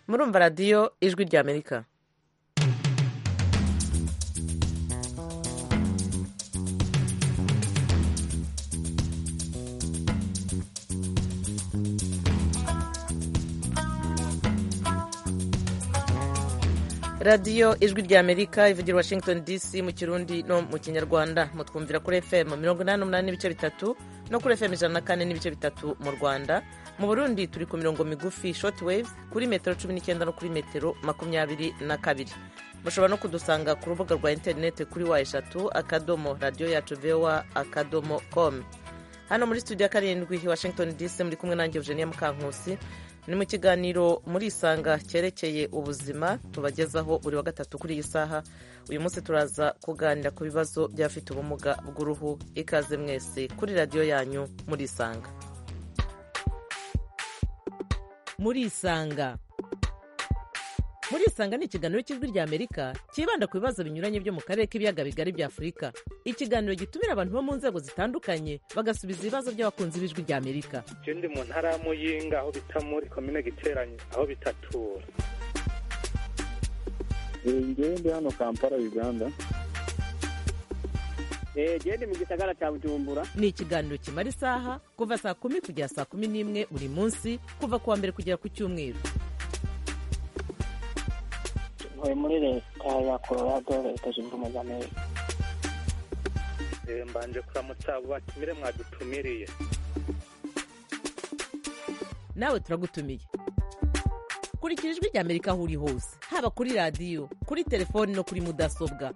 murumva radiyo ijwi rya amerika radiyo ijwi rya amerika ivugira washington dc mu kirundi no mu kinyarwanda mutwumvira kuri fm mirongo inani n'umunani n'ibice bitatu no kuri fm ijana na kane n'ibice bitatu mu rwanda mu burundi turi ku mirongo migufi short wave kuri metero cumi n'icyenda no kuri metero makumyabiri na kabiri mushobora no kudusanga ku rubuga rwa interineti kuri wa eshatu akadomo radiyo yacu vowa akadomo com hano muri studio karindwi washington dc muri kumwe nanjye eugenia mukankusi ni mu kiganiro muri isanga cyerekeye ubuzima tubagezaho buri wa gatatu kuri iyi saha uyu munsi turaza kuganira ku bibazo by'abafite ubumuga bw'uruhu ikaze mwese kuri radiyo yanyu muri isanga muri isanga muri isanga ni ikiganiro cy'ijwi rya amerika cyibanda ku bibazo binyuranye byo mu karere k'ibiyaga bigari bya afurika ikiganiro gitumira abantu bo mu nzego zitandukanye bagasubiza ibibazo by'abakunzi b'ijwi rya amerika ndi mu ntara ya muyinga aho bita muri komine giteranye aho bitatura ngewe ndi hano kampala uganda ngewe ndi mu gisagara cya bujumbura ni ikiganiro kimara isaha kuva saa kumi kugera saa kumi n'imwe buri munsi kuva ku wa mbere kugera ku cyumweru ntuye muri leta ya colorado leta zunze ubumwe za amerika mbanje kuramutsa abo batumire mwadutumiriye nawe turagutumiye kurikira ijwi rya amerika aho uri hose haba kuri radiyo kuri telefoni no kuri mudasobwa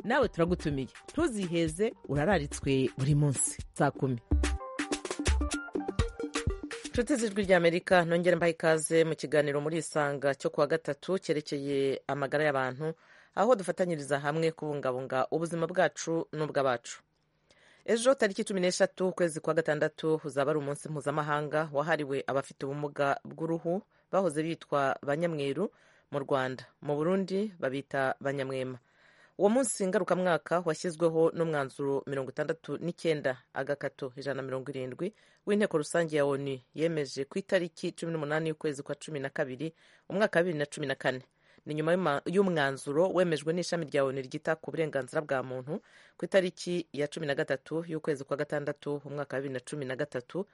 nawe turagutumiye ntuziheze urararitswe buri munsi saa kumi inshuti z'ijwi rya amerika nongere mbaha ikaze mu kiganiro muri isanga cyo kuwa gatatu cyerekeye amagara y'abantu aho dufatanyiriza hamwe kubungabunga ubuzima bwacu n'ubw'abacu ejo tariki cumi n'eshatu ukwezi kwa gatandatu uzaba ari umunsi mpuzamahanga wahariwe abafite ubumuga bw'uruhu bahoze bitwa banyamweru mu rwanda mu burundi babita banyamwema uwo munsi ngarukamwaka washyizweho n'umwanzuro mirongo itandatu n'icyenda agakato ijana na mirongo irindwi w'inteko rusange ya onu yemeje ku itariki cumi n'umunani y'ukwezi kwa cumi na kabiri umwaka wa bibiri na cumi na kane ni nyuma y'uma- y'umwanzuro wemejwe n'ishami rya onu ryita ku burenganzira bwa muntu ku itariki ya cumi na gatatu y'ukwezi kwa gatandatu umwaka wa bibiri na cumi na gatatu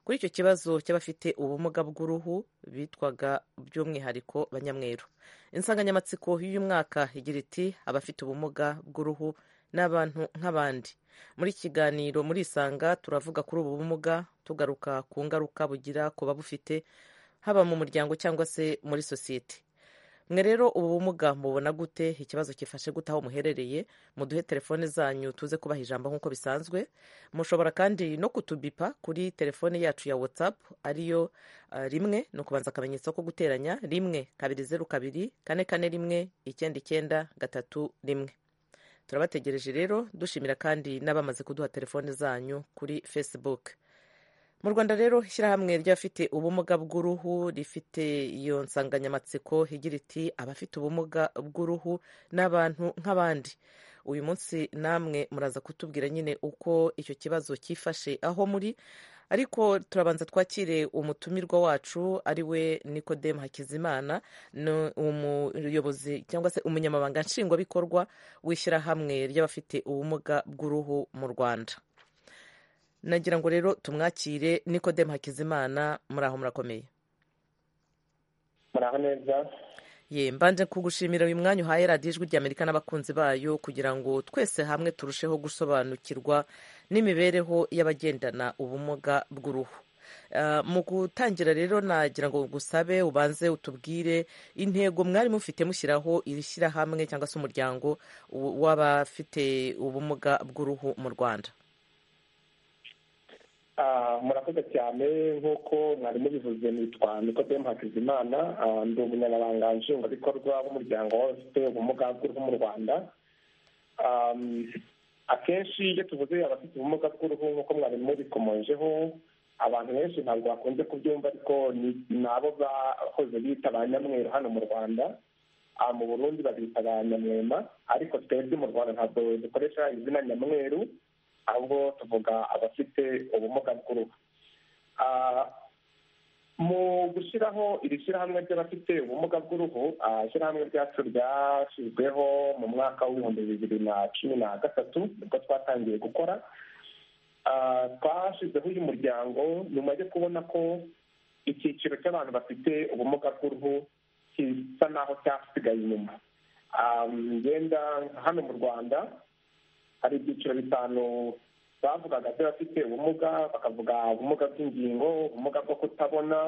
kuri icyo kibazo cy'abafite ubumuga bw'uruhu bitwaga by'umwihariko banyamweru insanganyamatsiko y'uyu mwaka igira iti abafite ubumuga bw'uruhu ni abantu nk'abandi muri iki kiganiro muri isanga turavuga kuri ubu bumuga tugaruka ku ngaruka bugira ku babufite haba mu muryango cyangwa se muri sosiyete mwe rero ubu bumuga mubona gute ikibazo gifashe gute aho muherereye muduhe telefone zanyu tuze kubaha ijambo nk'uko bisanzwe mushobora kandi no kutubipa kuri telefone yacu ya whatsapp ariyo ah, rimwe ni ukubanza akamenyetso ko guteranya rimwe kabiri zeru kabiri kane kane rimwe icyenda icyenda gatatu rimwe turabategereje rero dushimira kandi n'abamaze kuduha telefone zanyu kuri facebook mu rwanda rero ishyirahamwe ry'abafite ubumuga bw'uruhu rifite iyo nsanganyamatsiko igira iti abafite ubumuga bw'uruhu ni abantu nk'abandi uyu munsi namwe muraza kutubwira nyine uko icyo kibazo cyifashe aho muri ariko turabanza twakire umutumirwa wacu ari we nikodemu hakizimana ni umuyobozi cyangwa se umunyamabanga nshingwabikorwa w'ishyirahamwe ry'abafite ubumuga bw'uruhu mu rwanda nagira ngo rero tumwakire nikodemu hakizimana muri aho murakomeye muraho neza ye mbanje kugushimira uyu mwanya uhaye radiyo ijwi ry'amerika n'abakunzi bayo kugira ngo twese hamwe turusheho gusobanukirwa n'imibereho y'abagendana ubumuga bw'uruhu Ah, mu gutangira rero nagira ngo gusabe ubanze utubwire intego mwari mufite mushyiraho iri shyirahamwe cyangwa se umuryango w- w'abafite ubumuga bw'uruhu mu rwanda Ah, murakoze cyane nk'uko mwari mubivuze nitwa nikodemu hakizimana Ah, ndi umunyamabanga nshingwabikorwa w'umuryango w'abafite ubumuga bw'uruhu mu rwanda Ah, akenshi iyo tuvuze abafite ubumuga bw'uruhu nk'uko mwari mubikomonjeho abantu benshi ntabwo bakunze kubyumva ariko ni- ni abo bahoze bita ba nyamweru hano mu rwanda Ah, mu burundi babita ba nyamwema ariko twebwe mu rwanda ntabwo dukoresha izina nyamweru ahubwo tuvuga abafite ubumuga bw'uruhu Ah, mu gushyiraho iri shyirahamwe ry'abafite ubumuga bw'uruhu ah, ishyirahamwe ryacu ryashyizweho mu mwaka w'ibihumbi bibiri na cumi na gatatu nibwo twatangiye gukora Ah, twashyizeho uyu muryango nyuma yo kubona ko icyiciro cy'abantu bafite ubumuga bw'uruhu gisa naho cyasigaye inyuma Ah, ngenda hano mu rwanda hari ibyiciro bitanu bavugaga by'abafite ubumuga bakavuga ubumuga bw'ingingo ubumuga bwo kutabona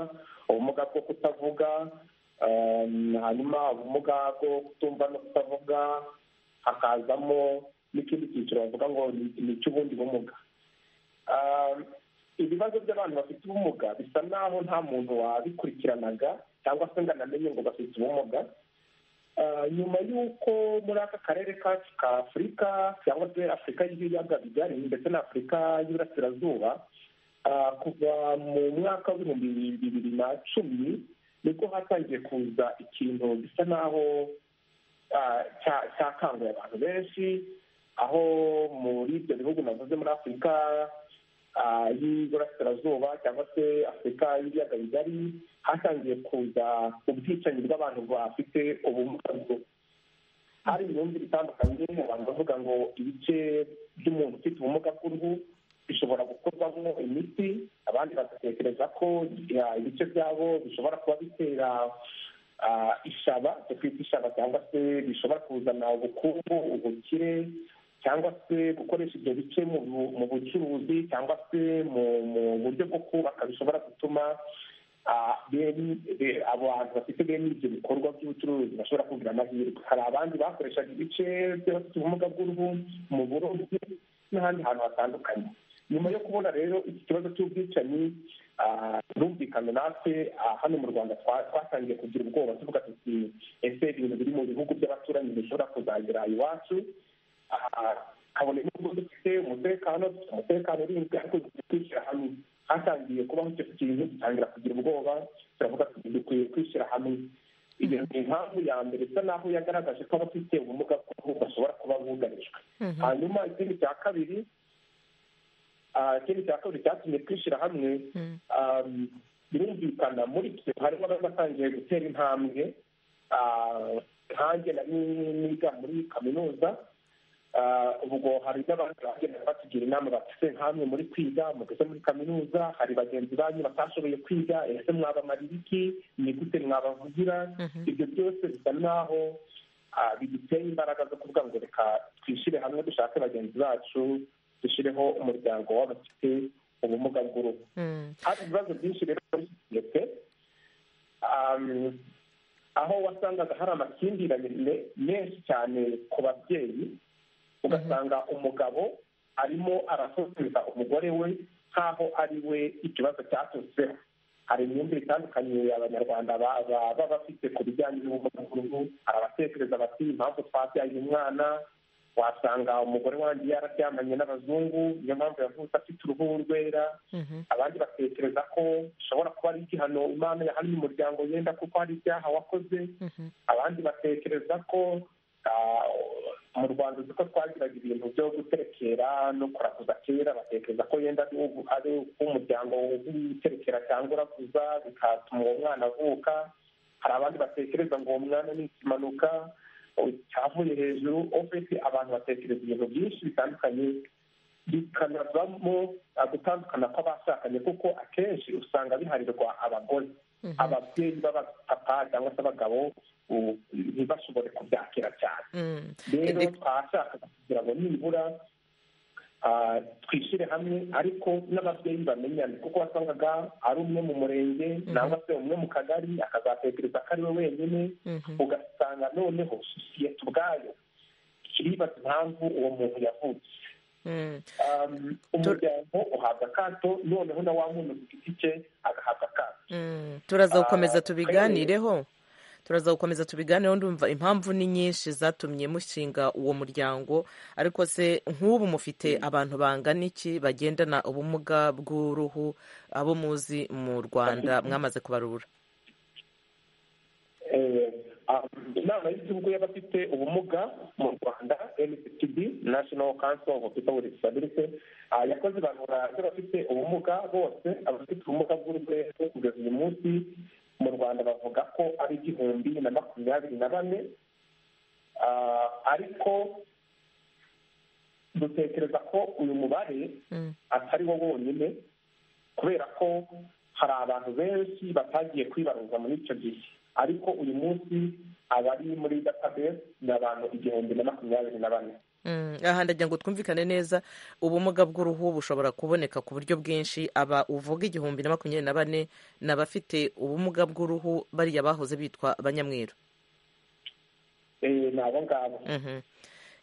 ubumuga bwo kutavuga em, hanyuma ubumuga bwo kutumva no kutavuga hakazamo n'ikindi cyiciro bavuga ngo ni- ni icy'ubundi bumuga Um, ibibazo by'abantu bafite ubumuga bisa naho nta muntu wabikurikiranaga cyangwa se ngo anamenye ngo bafite ubumuga Uh, nyuma y'uko muri aka karere kacu ka afurika cyangwa se afurika y'ibiyaga bigari ndetse na afurika y'iburasirazuba uh, kuva mu mwaka w'ibihumbi bibiri na cumi nibwo hatangiye kuza ikintu gisa naho ah, cya- cyakanguye abantu benshi aho muri ibyo bihugu navuze muri afurika ah, y'iburasirazuba cyangwa se afurika y'ibiyaga bigari hatangiye kuza ubwicanyi bw'abantu bafite ubumuga bwo hari imyumvire itandukanye abantu bavuga ngo ibice by'umuntu ufite ubumuga bw'uruhu bishobora gukorwamo imiti abandi bagatekereza ko ya, ibice byabo bishobora kuba bitera ah, ishaba cyo kwita ishaba cyangwa se bishobora kuzana ubukungu ubukire cyangwa se gukoresha ibyo bice mu bu- mu bucuruzi cyangwa se mu mu buryo bwo kubaka bishobora gutuma ah, bene- be- abantu bafite bene ibyo bikorwa by'ubucuruzi bashobora kugira amahirwe hari abandi bakoreshaga ibice by'abafite ubumuga bw'uruhu mu burobyi n'ahandi hantu hatandukanye nyuma yo kubona rero iki kibazo cy'ubwicanyi ah, birumvikana natwe ah, hano mu rwanda twa- twatangiye kugira ubwoba tuvuga tuti ese ibintu biri mu bihugu by'abaturanyi bishobora kuzagera iwacu Ah, kabone nubwo dufite umutekano dufite umutekano urinzwe ariko dukwiye kwishyira hamwe hatangiye kubaho icyo kintu dutangira kugira ubwoba turavuga tuti dukwiye kwishyira hamwe iyo ni impamvu ya mbere isa naho yagaragaje ko abafite ubumuga bw'uruhu bashobora kuba bugarijwe hanyuma ikindi cya kabiri ah, ikindi cya kabiri cyatumye twishyira hamwe Mm. um, birumvikana muri twe harimo abatangiye gutera intambwe ah, nkanjye nari niga muri kaminuza ah, ubwo hari n'abantu bagenda batugira inama bafite nk'amwe muri kwiga mugeze muri kaminuza hari bagenzi banyu batashoboye kwiga ese mwabamarira iki ni gute mwabavugira Mhm. ibyo byose bisa naho ah, biduteye imbaraga zo kuvuga ngo reka twishyire hamwe dushake bagenzi bacu dushyireho umuryango w'abafite ubumuga bw'uruhu Mm. hari ibibazo byinshi rero muri sosiyete um, aho wasangaga hari amakimbirane me- menshi cyane ku babyeyi ugasanga umugabo arimo arasoseza umugore we nk'aho ari we ikibazo cyaturutseho hari imyumvire itandukanye abanyarwanda ba- ba- baba bafite ku bijyanye n'ubumuga bw'uruhu hari abatekereza bati impamvu twabyaye uyu mwana wasanga umugore wanjye yararyamanye n'abazungu niyo mpamvu yavutse afite uruhu rwera Mhm. abandi batekereza ko bishobora kuba ari igihano imana yahannye umuryango yenda kuko hari ibyaha wakoze Mhm. abandi batekereza ko ah, mu rwanda uzi ko twagiraga ibintu byo guterekera no kuraguza kera batekereza ko yenda ari ubu- ari umuryango w'uterekera cyangwa uraguza bikatuma uwo mwana avuka hari abandi batekereza ngo uwo mwana ni ikimanuka cyavuye hejuru ofisi abantu batekereza ibintu byinshi bitandukanye bikanavamo ah, gutandukana kw'abashakanye kuko akenshi usanga biharirwa abagore Mhm. ababyeyi b'abapapa cyangwa se abagabo u- ntibashobore kubyakira cyane Mm. rero Indi- twashakaga kugira ngo nibura ah, twishyire hamwe ariko n'ababyeyi bamenyane kuko wasangaga ari umwe mu murenge cyangwa se umwe mu kagari akazatekereza ko ari we wenyine Mhm. ugasanga noneho sosiyete ubwayo iribaza impamvu uwo muntu yavutse Mm. Um, umuryango uhabwa akato noneho na wa muntu ku giti cye agahabwa akato Mm. turaza gukomeza Ah, tubiganireho turaza gukomeza tubiganireho ndumva impamvu ni nyinshi zatumye mushinga uwo muryango ariko se nk'ubu mufite abantu bangana iki bagendana ubumuga bw'uruhu abo muzi mu rwanda mwamaze kubarura Eh, inama y'igihugu y'abafite ubumuga mu rwanda nctb national council of people with disability ah, yakoze ibarura ry'abafite ubumuga bose abafite ubumuga bw'urwego kugeza uyu munsi mu rwanda bavuga ko ari igihumbi na makumyabiri na bane Ah, ariko dutekereza ko uyu mubare Mm. atari wo wonyine kubera ko hari abantu benshi batagiye kwibaruza muri icyo gihe ariko uyu munsi abari muri database ni abantu igihumbi na makumyabiri na bane Mm, aha ndagira ngo twumvikane neza ubumuga bw'uruhu bushobora kuboneka ku buryo bwinshi aba uvuga igihumbi na makumyabiri na bane ni abafite ubumuga bw'uruhu bariya bahoze bitwa abanyamweru Eh, ni abo ngabo Mhm.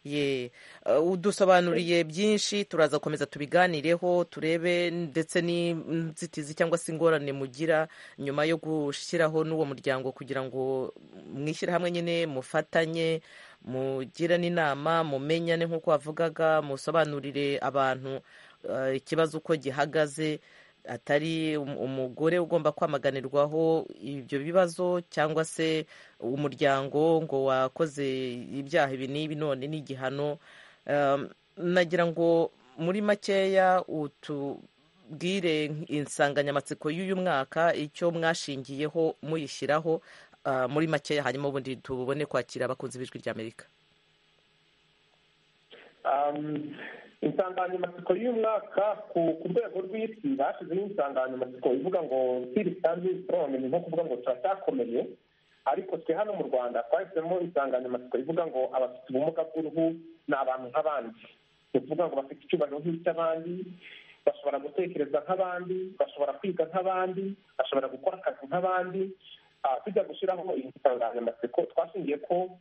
ye Uh, udusobanuriye byinshi turaza gukomeza tubiganireho turebe ndetse n'inzitizi cyangwa se ingorane mugira nyuma yo gushyiraho n'uwo muryango kugira ngo mwishyire hamwe nyine mufatanye mugirane inama mumenyane nk'uko wavugaga musobanurire abantu uh, ikibazo uko gihagaze atari um- umugore ugomba kwamaganirwaho ibyo bibazo cyangwa se umuryango ngo wakoze ibyaha ibi n'ibi none n'igihano Um, nagira ngo muri makeya utubwire insanganyamatsiko y'uyu mwaka icyo mwashingiyeho muyishyiraho uh, muri makeya hanyuma ubundi tubone kwakira abakunzi b'ijwi ry'amerika Um, insanganyamatsiko y'uyu mwaka ku ku rwego rw'isi hashizeho insanganyamatsiko ivuga ngo sirisanzi sitoroni ni nko kuvuga ngo turacyakomeye ariko twe hano mu rwanda twahisemo insanganyamatsiko ivuga ngo abafite ubumuga bw'uruhu ni abantu nk'abandi ni ukuvuga ngo bafite icyubahiro nk'icy'abandi bashobora gutekereza nk'abandi bashobora kwiga nk'abandi bashobora gukora akazi nk'abandi Ah, tujya gushyiraho iyi nsanganyamatsiko twashingiye ko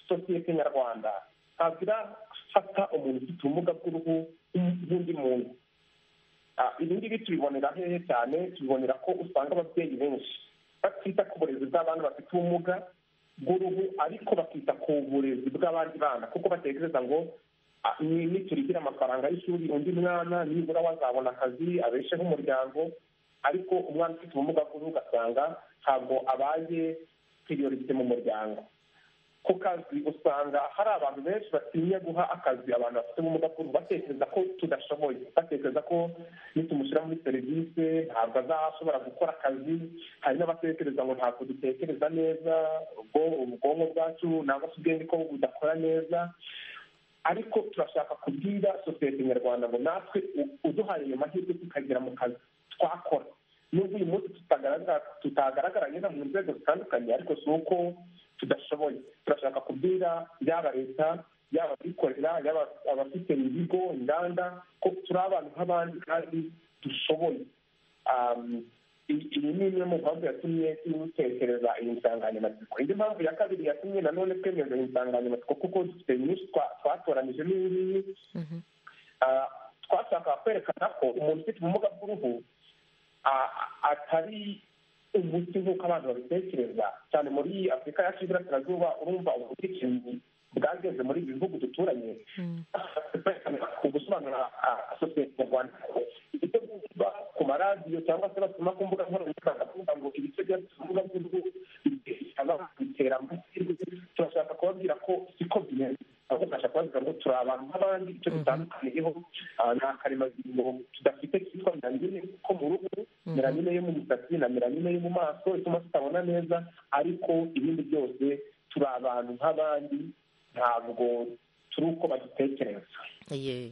sosiyete nyarwanda ntabwo irafata umuntu ufite ubumuga bw'uruhu nk'undi muntu Ah, ibi ngibi tubibonera hehe cyane tubibonera ko usanga ababyeyi benshi batita ku burezi bw'abana bafite ubumuga bw'uruhu ariko bakita ku burezi bw'abandi bana kuko batekereza ngo ah, ni niturigira amafaranga y'ishuri undi mwana nibura we azabona akazi abesheho umuryango ariko umwana ufite ubumuga bw'uruhu ugasanga ntabwo abaye priorite mu muryango ku kazi usanga hari abantu benshi batinya guha akazi abantu bafite ubumuga bw'uruhu batekereza ko tudashoboye batekereza ko nitumushyira muri serivisi ntabwo azashobora gukora akazi hari n'abatekereza ngo ntabwo dutekereza neza ubwo ubwonko bwacu nangwa se ubwenge ko budakora neza ariko turashaka kubwira sosiyete nyarwanda ngo natwe u- uduhaye ayo mahirwe tukagera mu kazi twakora nubwo uyu munsi tutagaragara- tutagaragara neza mu nzego zitandukanye ariko si uko tudashoboye turashaka kubwira yaba leta yaba abikorera yaba abafite ibigo inganda ko turi abantu nk'abandi kandi dushoboye Um, i- iyi ni imwe mu mpamvu yatumye dutekereza iyi nsanganyamatsiko indi mpamvu ya kabiri yatumye nanone twemeza iyi nsanganyamatsiko kuko dufite nyinshi twa- twatoranyije n'iyi ngiyi Ah, twashakaga kwerekana ko umuntu ufite ubumuga bw'uruhu ah, atari umuti nk'uko abantu babitekereza cyane muri afurika yacu y'iburasirazuba urumva ubwicanyi bwageze muri ibi bihugu duturanye gusobanura sosiyete nyarwanda ibyo bumva ku maradiyo cyangwa se basoma ku mbuga nkoranyambaga bavuga ngo ibice byacu bivuga by'uruhu bitera amahirwe turashaka kubabwira ko siko bimeze ahubwo turashaka kubabwira ngo turi abantu nk'abandi icyo dutandukaniyeho ah, ni akaremangingo tudafite kitwa meramine ko mu ruhu meramine yo mu misatsi na meramine yo mu maso ituma tutabona neza ariko ibindi byose turi abantu nk'abandi ntabwo turi uko badutekereza ye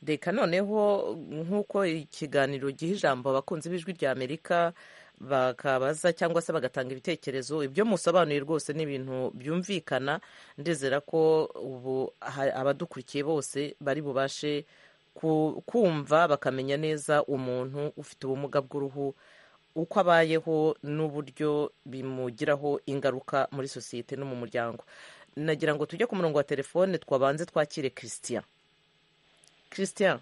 reka noneho nk'uko ikiganiro giha ijambo abakunzi b'ijwi rya amerika bakabaza cyangwa se bagatanga ibitekerezo ibyo musobanuye rwose ni ibintu byumvikana ndizera ko ubu ha- abadukurikiye bose bari bubashe ku- kumva bakamenya neza umuntu ufite ubumuga bw'uruhu uko abayeho n'uburyo bimugiraho ingaruka muri sosiyete no mu muryango nagira ngo tujye ku murongo wa telefone twabanze twakire christian christian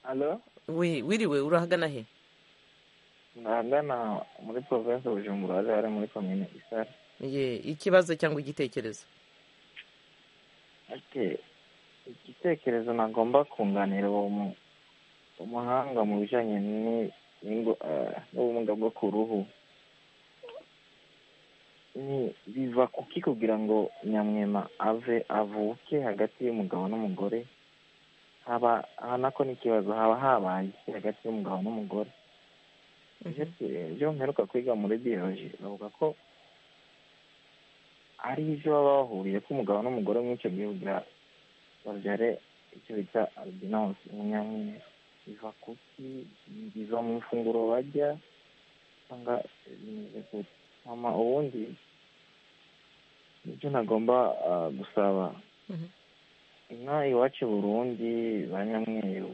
Halo, wi- wiriwe urahagana he nahagana muri provinsi Bujumbura hariya hari muri komine Isare. ye ikibazo cyangwa igitekerezo Ati igitekerezo nagomba kunganira uwo mu- umuhanga mu bijyanye ni- n'ingo- eh, n'ubumuga bwo ku ruhu ni biva kuki kugira ngo nyamwema ave avuke hagati y'umugabo n'umugore haba aha nako n'ikibazo haba habaye iki hagati y'umugabo n'umugore ibyo ibyo mperuka kwiga muri biyoloji bavuga ko ari ibyo baba bahuriye ko umugabo n'umugore muri icyo gihe kugira babyare icyo bita albinosi umunyamwera biva kuki biva mu ifunguro barya cyangwa bimeze gute mama ubundi nicyo ntagomba gusaba inka iwacu i burundi ba nyamweru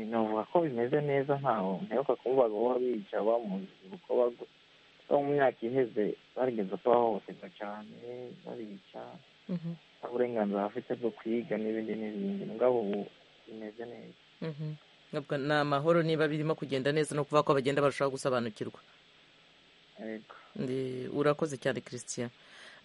navuga ko bimeze neza ntaho mperuka kuvuga ngo bica bamuzuko bo mu myaka iheze barigeze ko bahohoterwa cyane barica nta burenganzira bafite bwo kwiga n'ibindi n'ibindi mugabo ubu bimeze neza ni amahoro niba birimo kugenda neza no kuvuga ko bagenda barushaho gusobanukirwa Yego. Ndi- urakoze cyane christian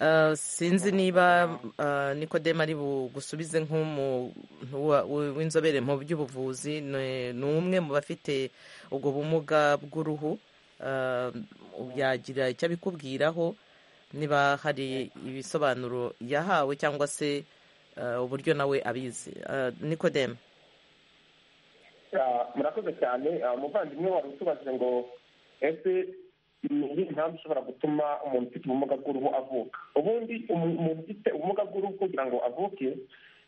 Ah, sinzi niba ah, nikodemu ari bugusubize nk'umuntu wa- w- w'inzobere mu by'ubuvuzi ni ni umwe mu bafite ubwo bumuga bw'uruhu Ah, yagira icyo abikubwiraho niba hari ibisobanuro yahawe cyangwa se ah, uburyo nawe abizi Ah, nikodemu Ah, murakoze cyane Ah, umuvandimwe wari utubajije ngo ese ni iyihe mpamvu ishobora gutuma umuntu ufite ubumuga bw'uruhu avuka ubundi umu- umuntu ufite ubumuga bw'uruhu kugira ngo avuke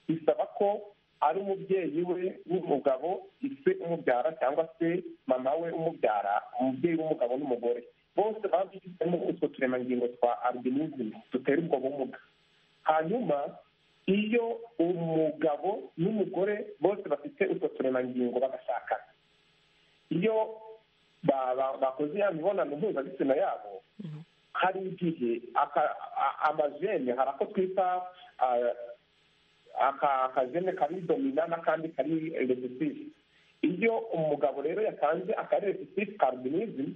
bisaba ko ari umubyeyi we w'umugabo ise umubyara cyangwa se mama we umubyara umubyeyi w'umugabo n'umugore bose baba bifitemo utwo turemangingo twa albinisme dutera ubwo bumuga hanyuma iyo umugabo n'umugore bose bafite utwo turemangingo bagashakana iyo ba- ba- bakoze ya mibonano mpuzabitsina yabo hari igihe aka- a- amajene hari ako twita ah, aka- akajene kari domina n'akandi kari resisive iyo umugabo rero yatanze akari resisive ka albinism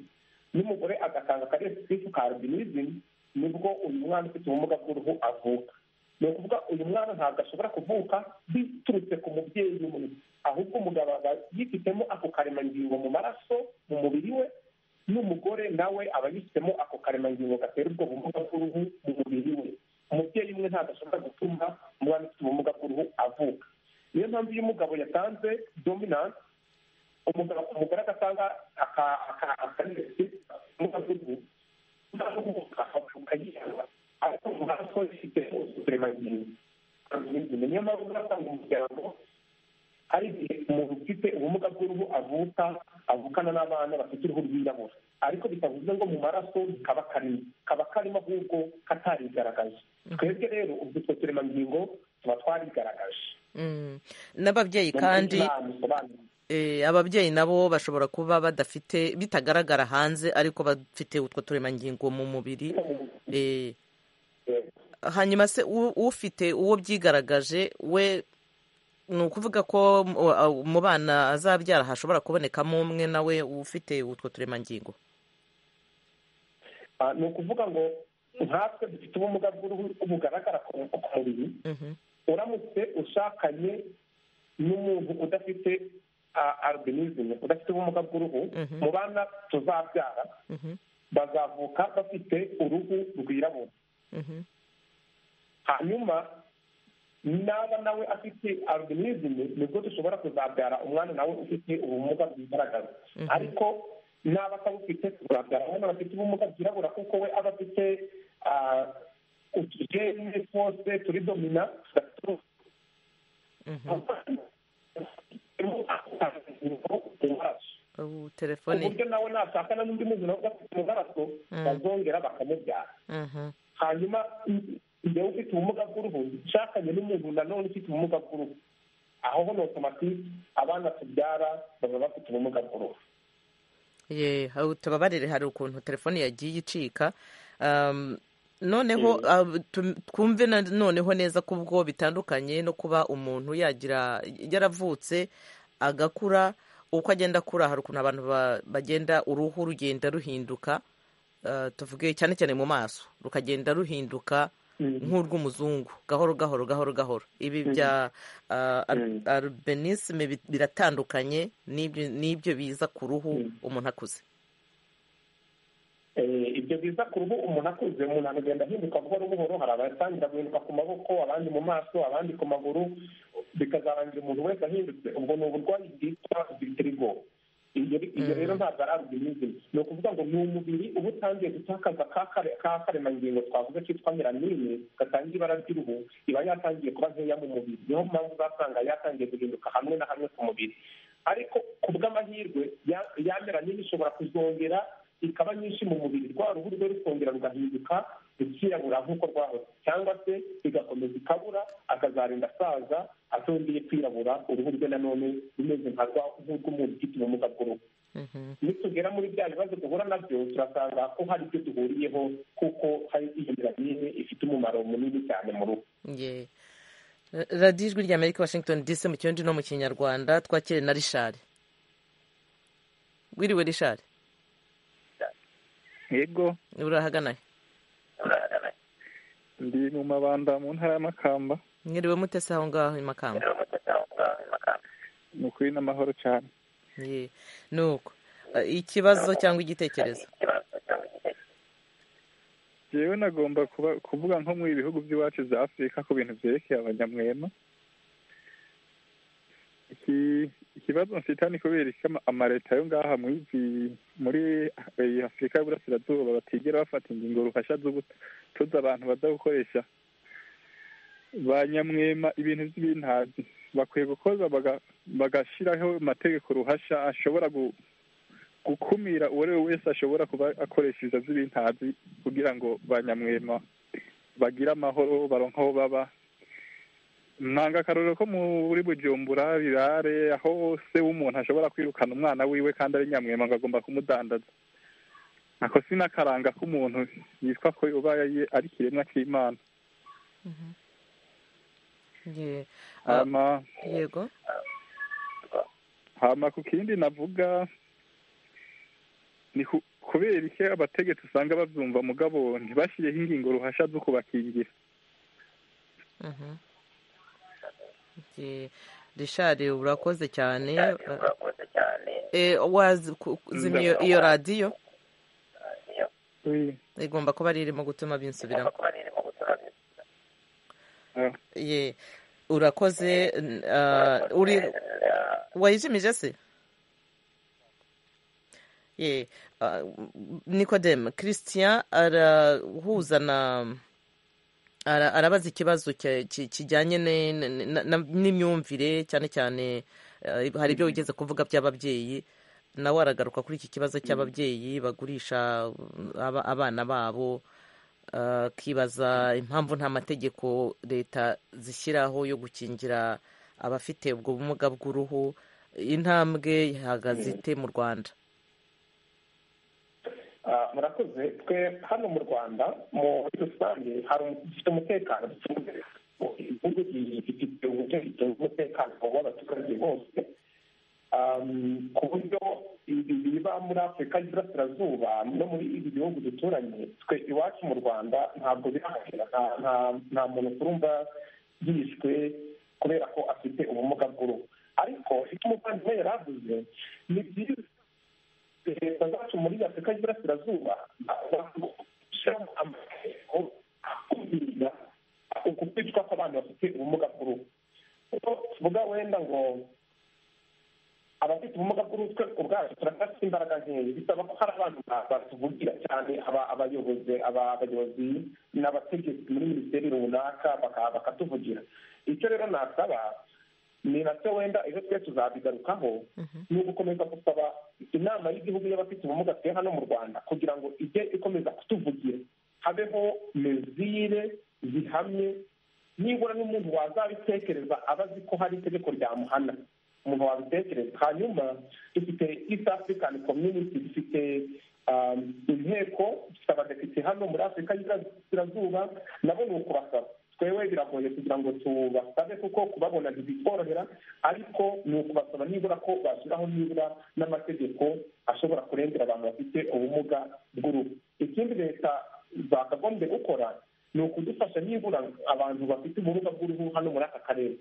n'umugore agatanga akari resisive ka albinism nibwo uyu mwana ufite ubumuga bw'uruhu avuka ni ukuvuga uyu mwana ntabwo ashobora kuvuka biturutse ku mubyeyi umwe ahubwo umugabo aba yifitemo ako karemangingo mu maraso mu mubiri we n'umugore nawe aba yifitemo ako karemangingo gatera ubwo bumuga bw'uruhu mu mubiri we umubyeyi umwe ntabwo ashobora gutuma umwana ufite ubumuga bw'uruhu avuka niyo mpamvu iyo umugabo yatanze dominance umugabo umugore agatanga aka- aka- akarengezi ubumuga bw'uruhu umwana uvuka akavuka yihaza ariko mu maraso ifite uturemangingo niyo mpamvu uzasanga umuryango hari igihe umuntu ufite ubumuga bw'uruhu avuka avukana n'abana bafite uruhu rwirabura ariko bitavuze ngo mu maraso kaba karimo kaba karimo ahubwo katarigaragaje twebwe rero ubwo utwo turemangingo tuba twarigaragaje Mm. n'ababyeyi Mu kandi Islam bisobanuye. Eh, ababyeyi nabo bashobora kuba badafite bitagaragara hanze ariko bafite utwo turemangingo mu mubiri Eh, hanyuma se u- ufite uwo byigaragaje we ni ukuvuga ko mu- a- mu bana azabyara hashobora kubonekamo umwe nawe ufite utwo turemangingo Ah, ni ukuvuga ngo nkatwe dufite ubumuga bw'uruhu bugaragara ku ku mubiri Mhm. uramutse ushakanye n'umuntu udafite albinism udafite ubumuga bw'uruhu Mhm. mu bana tuzabyara Mhm. bazavuka bafite uruhu rwirabura Mhm. hanyuma naba nawe afite albinism nibwo dushobora kuzabyara umwana nawe ufite ubumuga bwigaragaza ariko naba atabufite tuzabyara abana bafite ubumuga bwirabura kuko we aba afite ah, utugene twose turi domina tudafite uruhu Ubu telefone uburyo nawe nashakana n'undi muntu nawe udafite umugaraso bazongera bakamubyara Mhm. hanyuma njyewe ufite ubumuga bw'uruhu nshakanye n'umuntu nanone ufite ubumuga bw'uruhu aho ho ni otomatike abana tubyara baba bafite ubumuga bw'uruhu ye aho tubabarire hari ukuntu telefone yagiye icika Um, noneho ah, tu- twumve na- noneho neza ko ubwo bitandukanye no kuba umuntu yagira yaravutse agakura uko agenda akura hari ukuntu abantu ba- bagenda uruhu rugenda ruhinduka Ah, tuvuge cyane cyane mu maso rukagenda ruhinduka nk'urw'umuzungu gahoro gahoro gahoro gahoro ibi bya ah, al- albinisme bi- biratandukanye n'ibyo n'ibyo biza ku ruhu umuntu akuze ibyo biza ku ruhu umuntu akuze umuntu akagenda ahinduka buhoro buhoro hari abatangira guhinduka ku maboko abandi mu maso abandi ku maguru bikazarangira umuntu wese ahindutse ubwo ni uburwayi bwitwa vitirigo ibyo rero ntabwo ari albinism ni ukuvuga ngo ni umubiri uba utangiye gutakaza ka karemangingo twavuze kitwa melanine gatanga ibara ry'uruhu iba yatangiye kuba nkeya mu mubiri niyo mpamvu uzasanga yatangiye guhinduka hamwe na hamwe ku mubiri ariko ku bw'amahirwe ya melanine ishobora kuzongera ikaba nyinshi mu mubiri rwa ruhu rwe rukongera rugahinduka rukirabura nk'uko rwahoze cyangwa se igakomeza ikabura akazarinda asaza atongeye kwirabura uruhu rwe nanone rumeze nka nk'urw'umuntu ufite ubumuga bw'uruhu nitugera muri bya bibazo duhura nabyo turasanga ko hari ibyo duhuriyeho kuko hari iyo miramine ifite umumaro munini cyane mu ruhu radiyo ijwi rya amerika washington dc mu kirundi no mu kinyarwanda twakire na rishari wiriwe rishari yego urahagana ndi mu mabanda mu ntara y'amakamba mwiriwe mutese aho ngaho i makamba ni ukuri n'amahoro cyane ni uko ikibazo cyangwa igitekerezo yewe nagomba kuvuga nko mu bihugu by'iwacu bya afurika ku bintu byerekeye abanyamwema ikibazo mfite ni kubera ko amaleta yo ngaha muri afurika y'uburasirazuba batigera bafata ingingo rufasha zo gutoza abantu baza gukoresha ba nyamwema ibintu by'ibintazi bakwiye gukoza bagashyiraho amategeko ruhasha ashobora gukumira uwo ari we wese ashobora kuba akoresha ibiza by'ibintazi kugira ngo ba nyamwema bagire amahoro baronke aho baba ntanga akarorero ko muri bujumbura birare aho hose w'umuntu ashobora kwirukana umwana wiwe kandi ari nyamwema ngo agomba kumudandaza ako si n'akaranga k'umuntu yitwa ko uba ari ikiremwa cy'imana yego hama ku kindi navuga ni kubera iki abategetsi usanga babyumva mugabo ntibashyireho ingingo ruhasha zo kubakingira rishari urakoze cyane wazimya iyo radiyo igomba kuba ari irimo gutuma binsubiramo urakoze wayijimije se nikodemu christian arahuza na arabaza ikibazo kijyanye n'imyumvire cyane cyane hari ibyo wigeze kuvuga by'ababyeyi nawe aragaruka kuri iki kibazo cy'ababyeyi bagurisha abana babo akibaza impamvu nta mategeko leta zishyiraho yo gukingira abafite ubwo bumuga bw'uruhu intambwe ihagaze ite mu rwanda murakoze twe hano mu rwanda muri rusange dufite umutekano ducunze igihugu gifite uburyo gitunze umutekano w'abaturage bose ku buryo biba muri afurika y'iburasirazuba no muri ibi bihugu duturanye twe iwacu mu rwanda ntabwo birahagera nta muntu turumva yishwe kubera ko afite ubumuga bw'uruhu ariko icyo umuvandimwe yari avuze ni byiza leta zacu muri afurika y'iburasirazuba bashyiramo amategeko akumira uku kwicwa kw'abantu bafite ubumuga bw'uruhu kuko tuvuga wenda ngo abafite ubumuga bw'uruhu twe ubwacu turacyafite imbaraga nkeya bisaba ko hari abantu batuvugira cyane abayobozi abayobozi n'abategetsi muri minisiteri runaka bakatuvugira icyo rero nasaba ni nacyo wenda ejo twe tuzabigarukaho ni ugukomeza gusaba inama y'igihugu y'abafite ubumuga twe hano mu rwanda kugira ngo ijye ikomeza kutuvugira habeho mezire zihamye nibura n'umuntu wazabitekereza aba azi ko hari itegeko ryamuhana umuntu wabitekereza hanyuma dufite east african community dufite inteko dufite abadepite hano muri afurika y'iburasirazuba nabo ni ukubasaba twewe biragoye kugira ngo tubasabe kuko kubabona ntibitworohera ariko ni ukubasaba nibura ko bashyiraho nibura n'amategeko ashobora kurengera abantu bafite ubumuga bw'uruhu ikindi leta zakagombye gukora ni ukudufasha nibura abantu bafite ubumuga bw'uruhu hano muri aka karere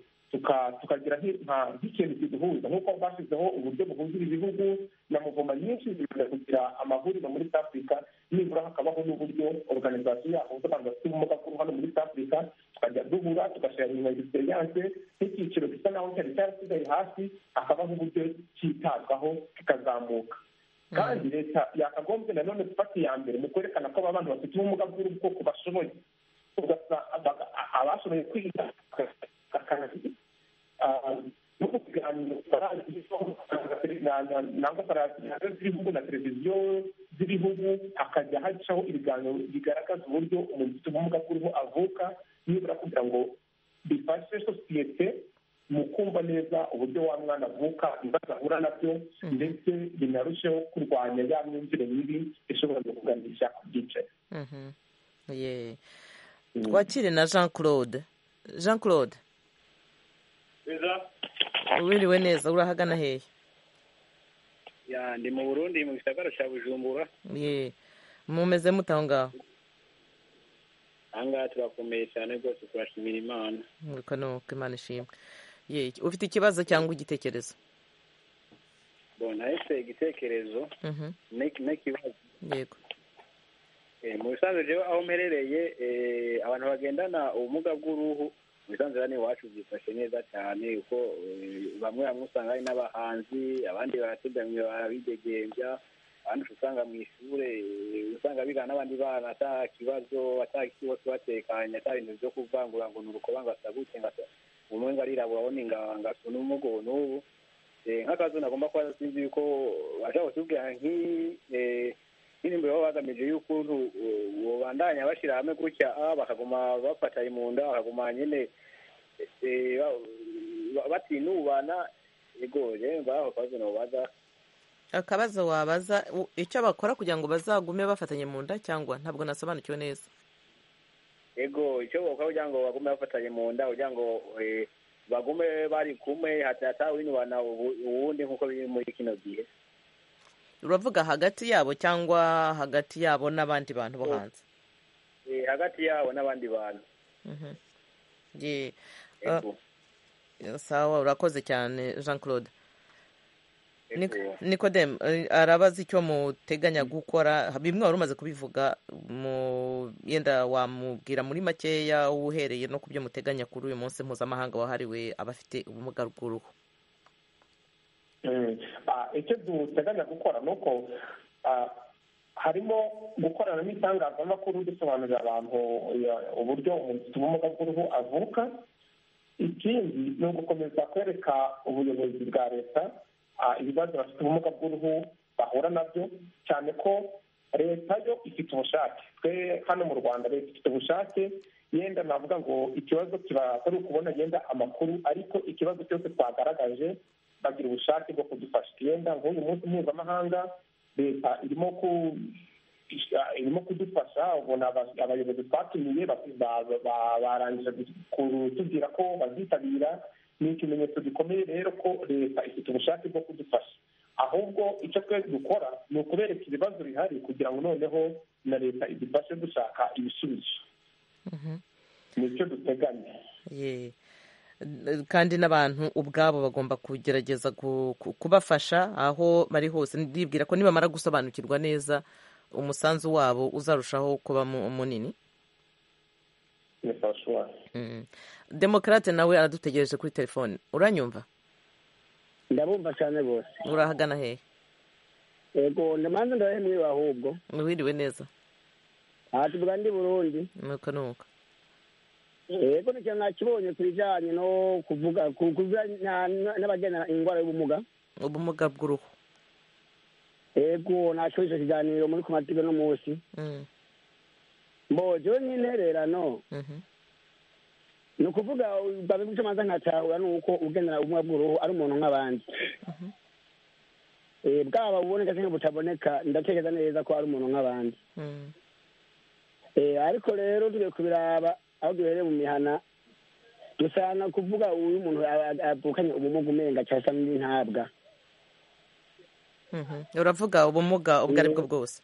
tukagira nk'ikintu kiduhuza nk'uko bashyizeho uburyo buhuzira ibihugu na muvoma nyinshi zikunda kugira amahuriro muri south africa nibura hakabaho n'uburyo organizasiyo yahuza abantu bafite ubumuga bwo hano muri south africa tukajya duhura tugashira nyuma egisperiyanse nk'icyiciro gisa naho cyari cyarasigaye hasi hakabaho uburyo cyitabwaho kikazamuka kandi leta yakagombye nanone gufata iya mbere mu kwerekana ko aba bantu bafite ubumuga bw'ubwoko bashoboye abashoboye kwiga no kuganira nangwa paradiyo z'ibihugu na televiziyo z'ibihugu hakajya hacaho ibiganiro bigaragaza uburyo umuntu ufite ubumuga bw'uruhu avuka nibura kugira ngo bifashe sosiyete mu kumva neza uburyo wa mwana avuka ibibazo ahura nabyo ndetse binarusheho kurwanya ya myumvire mibi ishobora kuganisha ku byicaye twakire na jean claude jean claude wiriwe neza urahagana hehe ndi mu burundi mu gisagara cya bujumbura mumeze muto aho ngaho aha ngaha turakomeye cyane rwose turashimira imana nuko ni uko imana ishimwe ufite ikibazo cyangwa igitekerezo nahise igitekerezo n'ikibazo yego mu bisanzwe rero aho mperereye abantu bagendana ubumuga bw'uruhu ubusanzwe hano iwacu byifashe neza cyane kuko bamwe bamwe usanga hari n'abahanzi abandi barateganywe barabidegembya abandi usanga mu ishuri usanga bigana n'abandi bana ata kibazo atakibazo batekanye ata bintu byo kuvangura ngo ni urukoba ngo asagutse ngo umwe ngo arirabura undi ngo asuna umugono n'ubu nk'akazi nagomba kuba sinzi yuko bashobora kutubwira nk'iyi indirimbo baba bagamije y'ukuntu bandanya bashyira hamwe gutya bakaguma bafatanye mu nda bakaguma nyine batinubana yego rero ngaho akabazo nababaza akabazo wabaza icyo bakora kugira ngo bazagume bafatanye mu nda cyangwa ntabwo nasobanukiwe neza yego icyo bakora kugira ngo bagume bafatanye mu nda kugira ngo bagume bari kumwe hatatawinyubana ubundi nk'uko biri muri kino gihe uravuga hagati yabo cyangwa hagati yabo n'abandi bantu bo hanze hagati yabo n'abandi bantu sawa urakoze cyane jean claude nikodemu arabaza icyo muteganya gukora bimwe wari umaze kubivuga yenda wamubwira muri makeya uhereye no ku byo muteganya kuri uyu munsi mpuzamahanga wahariwe abafite ubumuga bw'uruhu icyo duteganya gukora ni uko harimo gukorana n'itangazamakuru dusobanurira abantu uburyo umuntu ufite ubumuga bw'uruhu avuka ikindi ni ugukomeza kwereka ubuyobozi bwa leta ibibazo bafite ubumuga bw'uruhu bahura nabyo cyane ko leta yo ifite ubushake twe hano mu rwanda leta ifite ubushake yenda navuga ngo ikibazo kiba atari ukubona yenda amakuru ariko ikibazo cyose twagaragaje bagira ubushake bwo kudufasha yenda nk'uyu munsi mpuzamahanga leta irimo irimo kudufasha ubona abayobozi twatumiye barangije kutubwira ko bazitabira ni ikimenyetso gikomeye rero ko leta ifite ubushake bwo kudufasha ahubwo icyo twese dukora ni ukubereka ibibazo bihari kugira ngo noneho na leta idufashe gushaka ibisubizo nicyo duteganya kandi n'abantu ubwabo bagomba kugerageza kubafasha aho bari hose ndibwira ko nibamara gusobanukirwa neza umusanzu wabo uzarushaho kuba munini demokarate nawe aradutegereje kuri telefone uranyumva ndabumva cyane rwose urahagana hehe yego ndabanza ndabaye mwiwe ahubwo wiriwe neza aha tuvuga ndi burundi nuko nuko yego nicyo nakibonye ku bijyanye no kuvuga n'abagena indwara y'ubumuga ubumuga bw'uruhu yego nacyo icyo kiganiro muri komatibe n'umunsi mbogewe nk'intererano ni ukuvuga babiguca amaza nkatahura ni uko ugendera ubumuga bw'uruhu ari umuntu nk'abandi bwaba buboneka cyangwa butaboneka ndatekereza neza ko ari umuntu nk'abandi ariko rero tugiye kubiraba aho duhereye mu mihana dusanga kuvuga uyu muntu avukanye ubumuga umenga cyangwa se n'intabwa uravuga ubumuga ubwo ari bwo bwose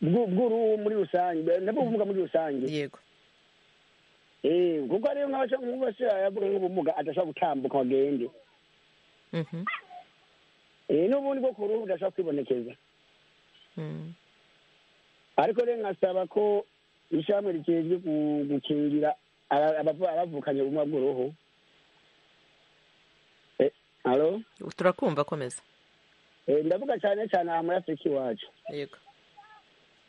bw'uruhu muri rusange nabwo ubumuga muri rusange yego kuko rero nk'abaca nk'ubu bose yavuga nk'ubumuga adashobora gutambuka ngo agende Eh, n'ubundi bwo ku ruhu budashobora kwibonekeza ariko rero nkasaba ko ishyirahamwe rikejwe gukingira aba- abava- abavukanye ubumwe bw'uruhu Eh, halo turakumva komeza Eh, ndavuga cyane cyane aha muri afurika iwacu yego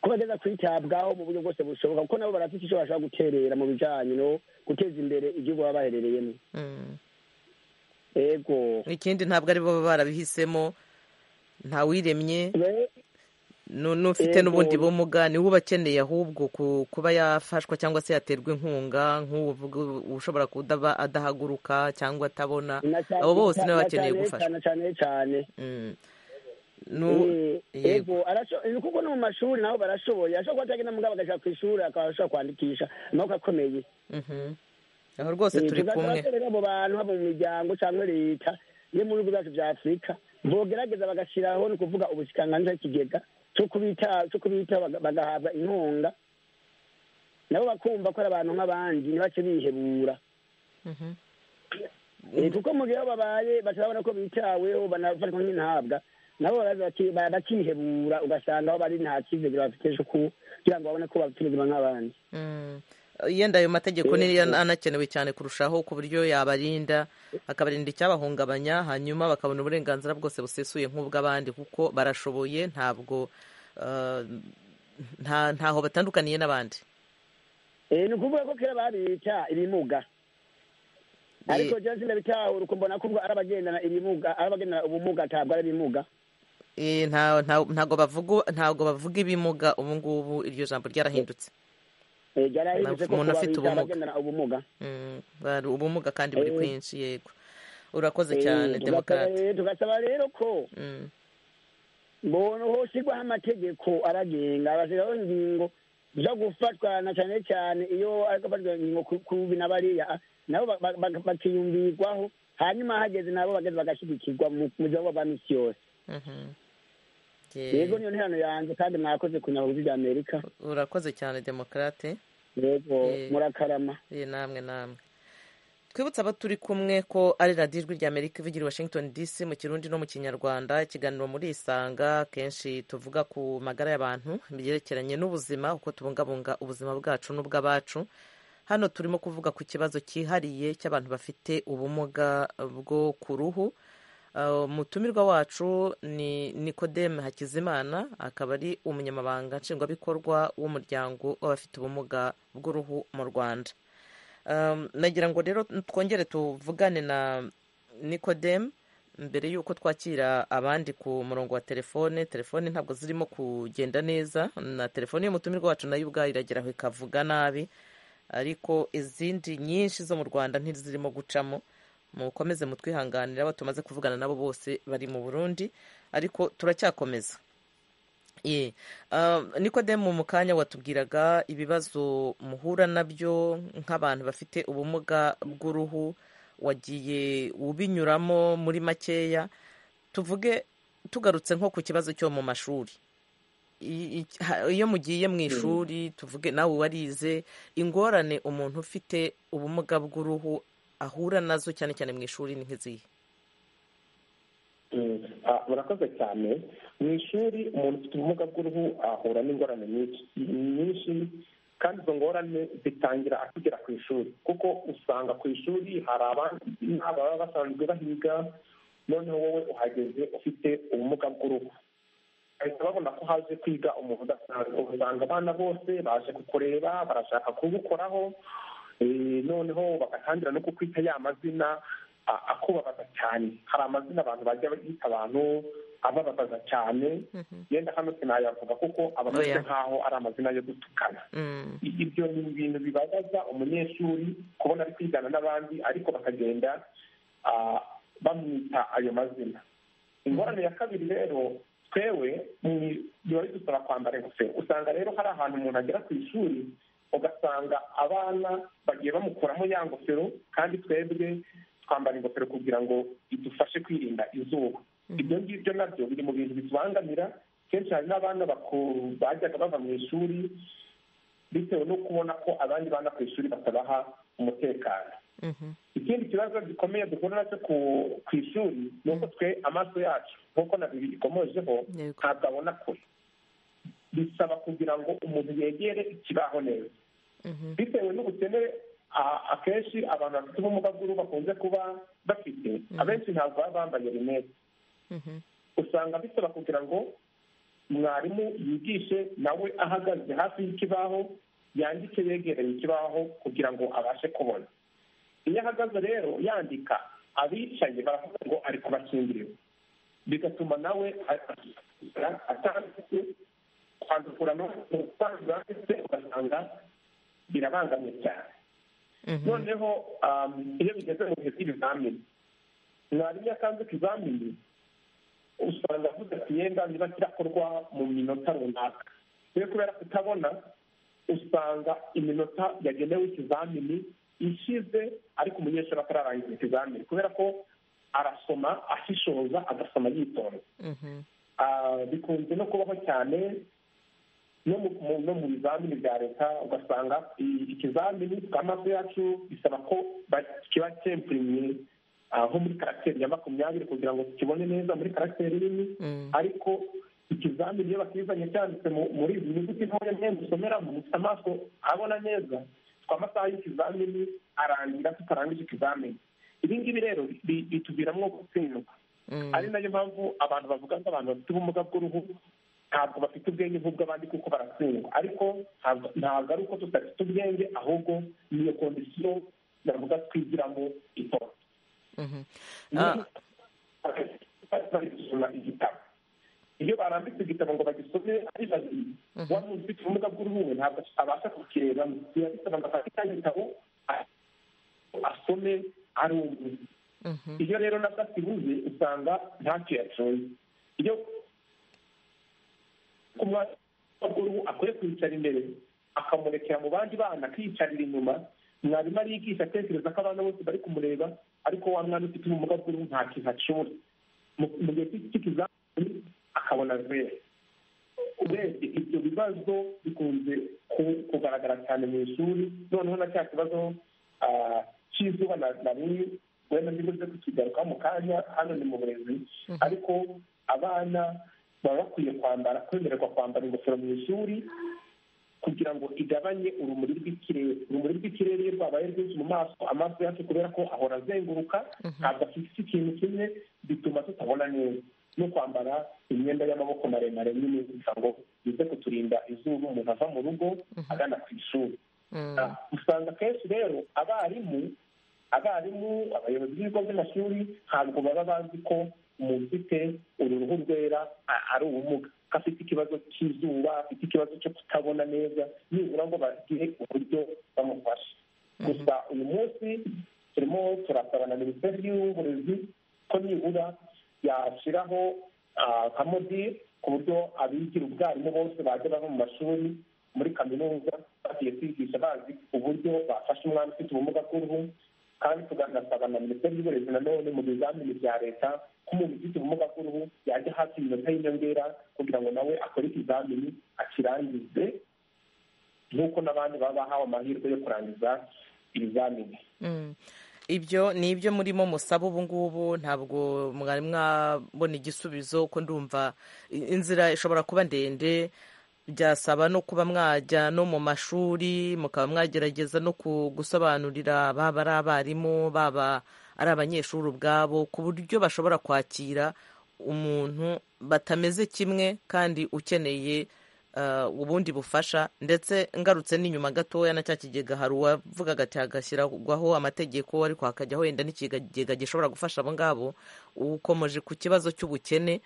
ko bageza kwitabwaho mu buryo bwose bushoboka kuko nabo barafite icyo bashobora guterera mu bijyanye no guteza imbere igihugu baba baherereyemo Mm. yego ikindi ntabwo ari bo baba barabihisemo ntawiremye nu- n'ufite Yego. n'ubundi bumuga niwe uba akeneye ahubwo ku- kuba yafashwa cyangwa se yaterwa inkunga nk'uwo uvuga ushobora kudaba adahaguruka cyangwa atabona Na cyane- abo bose nibo na bakeneye cyane- gufashwa cyane cyane cyane Mm. Nu- Eh, yego yego arasho- eh, kuko no mu mashuri nabo barashoboye ashobora kuba atagenda mugabo agashaka ku ishuri akaba ashobora kwandikisha amaboko akomeye Mhm. aho rwose turi kumwe tugatorera abo bantu haba mu miryango cyangwa leta yo mu bihugu byacu bya afurika bogerageza bagashyiraho ni ukuvuga ubusikanganza ikigega cyo kubita cyo kubita baga- bagahabwa inkunga nabo bakumva ko ari abantu nk'abandi ntibace bihebura Mhm. Eh, kuko mu gihe aho babaye batabona ko bitaweho banafatwa nk'intabwa nabo baraza baki- ba- bakihebura ugasanga aho bari nta cyizere bafite cyo ku- kugira ngo babone ko bafite ubuzima nk'abandi Mm. yenda ayo mategeko ni yo anakenewe cyane kurushaho ku buryo yabarinda akabarinda icyabahungabanya hanyuma bakabona uburenganzira bwose busesuye nk'ubw'abandi kuko barashoboye ntabwo eh, nta ntaho batandukaniye n'abandi Eh, ni ukuvuga ko kera babita ibimuga ariko Eh, je sindabitahura ukumbona ko ubwo ari abagendana ibimuga ari abagendana ubumuga ntabwo ari ibimuga eh, nta- nta- ntabwo bavuga ntabwo bavuga ibimuga ubu ngubu iryo jambo ryarahindutse Eh, ryarahindutse ko Umuntu kuba afite bita ubumuga. abagendana ubumuga Mm, bari ubumuga kandi buri Eh. kwinshi yego urakoze Eh, cyane tugasaba demokarate rero- tugasaba rero ko Mm, mbona hoshyirwaho amategeko aragenga agashyiraho ingingo zo gufatwana cyane cyane iyo ariko afatwa ingingo ku- ku bi na bariya ah, nabo ba- ba- ba- bakiyumvirwaho hanyuma hageze nabo bageze bagashyigikirwa mu mu buzima bwa misi yose mhm. yego Yeah. niyo nterano yanjye kandi mwakoze kunyabura bya amerika urakoze cyane demokarate yego Eh. murakarama iyi namwe namwe twibutse abo turi kumwe ko ari radiyo ijwi ry'amerika ivugira i washington dc mu kirundi no mu kinyarwanda ikiganiro muri isanga kenshi tuvuga ku magara y'abantu byerekeranye n'ubuzima uko tubungabunga ubuzima bwacu n'ubw'abacu hano turimo kuvuga ku kibazo cyihariye cy'abantu bafite ubumuga bwo ku ruhu Uh, umutumirwa wacu ni nikodeme hakizimana akaba ari umunyamabanga nshingwabikorwa w'umuryango w'abafite ubumuga bw'uruhu mu rwanda Um, nagira ngo rero twongere tuvugane na nikodeme mbere y'uko twakira abandi ku murongo wa telefone telefone ntabwo zirimo kugenda neza na telefone y'umutumirwa wacu nayo ubwayo iragera aho ikavuga nabi ariko izindi nyinshi zo mu rwanda ntizirimo gucamo mukomeze mutwihanganira abo tumaze kuvugana nabo bose bari mu burundi ariko turacyakomeza Ye. Ah, nikodemu mu kanya watubwiraga ibibazo muhura nabyo nk'abantu bafite ubumuga bw'uruhu wagiye ubinyuramo muri makeya tuvuge tugarutse nko ku kibazo cyo mu mashuri I- i- ha- iyo mugiye mu ishuri tuvuge nawe warize ingorane umuntu ufite ubumuga bw'uruhu ahura nazo cyane cyane mu ishuri ni nk'izihe Mm. Ah, murakoze cyane mu ishuri umuntu ufite ubumuga bw'uruhu ahura n'ingorane nyinshi nyinshi kandi izo ngorane zitangira akigera ku ishuri kuko usanga ku ishuri hari abandi baba basanzwe bahiga noneho wowe uhageze ufite ubumuga bw'uruhu bahita babona ko haje kwiga umuntu udasanzwe usanga abana bose baje kukureba barashaka kugukoraho Eh, noneho bagatangira no kukwita ya mazina a- akubabaza cyane hari amazina abantu bajya bita abantu abababaza cyane yenda hano sinayavuga kuko aba ameze Oya. nk'aho ari amazina yo gutukana Mm, I- ibyo ni ibintu bibabaza umunyeshuri kubona ari kwigana n'abandi ariko bakagenda ah, bamwita ayo mazina ingorane ya kabiri rero twewe ni- biba bidusaba kwambara ingofero usanga rero hari ahantu umuntu agera ku ishuri ugasanga abana bagiye bamukuramo ya ngofero kandi twebwe twambara ingofero kugira ngo idufashe kwirinda izuba ibyo ngibyo nabyo biri mu bintu bitubangamira kenshi hari n'abana baku- bajyaga bava mu ishuri bitewe no kubona ko abandi bana ku ishuri batabaha umutekano ikindi kibazo gikomeye duhura nacyo ku ku ishuri ni uko twe amaso yacu nk'uko na bibiri ikomojeho Yego. ntabwo abona kure bisaba kugira ngo umuntu yegere ikibaho neza Mhm. bitewe n'ubukene a- akenshi abantu bafite ubumuga bw'uruhu bakunze kuba bafite abenshi ntabwo baba bambaye rinete Mhm. usanga bisaba kugira ngo mwarimu yigishe nawe ahagaze hafi y'ikibaho yandike yegereye ikibaho kugira ngo abashe kubona iyo ahagaze rero yandika abicaye baravuga ngo ari kubakingirira bigatuma nawe a- atanditse kwandukura no gutanga ndetse ugasanga birabangamye cyane noneho um, iyo bigeze mu bihe by'ibizamini mwarimu iyo atanze ikizamini usanga avuze ati yenda niba kirakorwa mu minota runaka rero kubera kutabona usanga iminota yagenewe ikizamini ishize ariko umunyeshuri atararangiza ikizamini kubera ko arasoma ashishoza agasoma yitonze Mhm. Ah, bikunze no kubaho cyane no mu mu- no mu bizamini bya leta ugasanga i- ikizamini twamaso yacu bisaba ko ba- kiba cyempurimye ah, nko muri karacteri ya makumyabiri kugira ngo tukibone neza muri karacteri nini ariko ikizamini iyo bakizanye cyanditse mu- muri izi nyuguti ntoya mwenda usomeramo mufite amaso abona neza twamasaha y'ikizamini arangira tutarangije ikizamini ibi ngibi rero bi- bituviramo gutsindwa ari nayo mpamvu abantu bavuga ko abantu bafite ubumuga bw'uruhu ntabwo bafite ubwenge nk'ubw'abandi kuko baratsindwa ariko ntabwo ntabwo ari uko tudafite ubwenge ahubwo niyo kondisiyo navuga twigiramo itora Mhm. Ah, Ni- bari gusoma igitabo iyo barambitse igitabo ngo bagisome ari babiri wa muntu ufite ubumuga bw'uruhu we ntabwo abasha kukirebamo biba bisaba ngo afate cya gitabo a- asome ari umwe mhm. iyo rero nabwo akibuze usanga ntacyo yacoye iyo ku mwana w'uruhu akwiye kwicara imbere akamurekera mu bandi bana akiyicarira inyuma mwarimu ariyigisha atekereza ko abana bose bari kumureba ariko wa mwana ufite ubumuga bw'uruhu nta kintu acura Mu- mu gihe cy'iki- cy'ikizamini akabona rwera urebye ibyo bibazo bikunze ku- kugaragara cyane mu ishuri noneho na cya kibazo ah, cy'izuba na na rimwe wenda ndibuze kukigarukaho mu kanya hano ni mu burezi ariko abana baba bakwiye kwambara kwemererwa kwambara ingofero mu ishuri kugira ngo igabanye urumuri rw'ikirere urumuri rw'ikirere iyo rwabaye rwinshi mu maso amaso yacu kubera ko ahora azenguruka ntabwo afite ikintu kimwe bituma tutabona neza no kwambara imyenda y'amaboko maremare nyine kugira ngo bize kuturinda izuba umuntu ava mu rugo agana ku ishuri Ah, usanga akenshi rero abarimu abarimu abayobozi b'ibigo by'amashuri ntabwo baba bazi ko umuntu ufite uru ruhu rwera a- ari ubumuga ko afite ikibazo cy'izuba afite ikibazo cyo kutabona neza nibura ngo bagire uburyo bamufasha gusa uyu munsi turimo turasaba na minisiteri y'uburezi ko nibura yashyiraho ah, nka modire ku buryo abigira ubwarimu bose bajya bava mu mashuri muri kaminuza bagiye kwigisha bazi uburyo bafasha umwana ufite ubumuga bw'uruhu kandi tuganasaba na minisiteri y'uburezi nanone mu bizamini bya leta ko umuntu ufite ubumuga bw'uruhu yajya hafi iminota y'inyongera kugira ngo nawe akore ikizamini akirangize nk'uko n'abandi baba bahawe amahirwe yo kurangiza ibizamini Mm. ibyo ni ibyo murimo musaba ubu ngubu ntabwo mwari mwabona igisubizo ko ndumva i- inzira ishobora kuba ndende byasaba no kuba mwajya no mu mashuri mukaba mwagerageza no ku- gusobanurira baba ari abarimu baba ari abanyeshuri ubwabo ku buryo bashobora kwakira umuntu batameze kimwe kandi ukeneye uh, ubundi bufasha ndetse ngarutse n'inyuma gatoya na cya kigega hari uwavugaga ati hagashyirwaho amategeko ariko hakajya wenda n'ikigega gishobora gufasha abo ngabo ukomeje ku kibazo cy'ubukene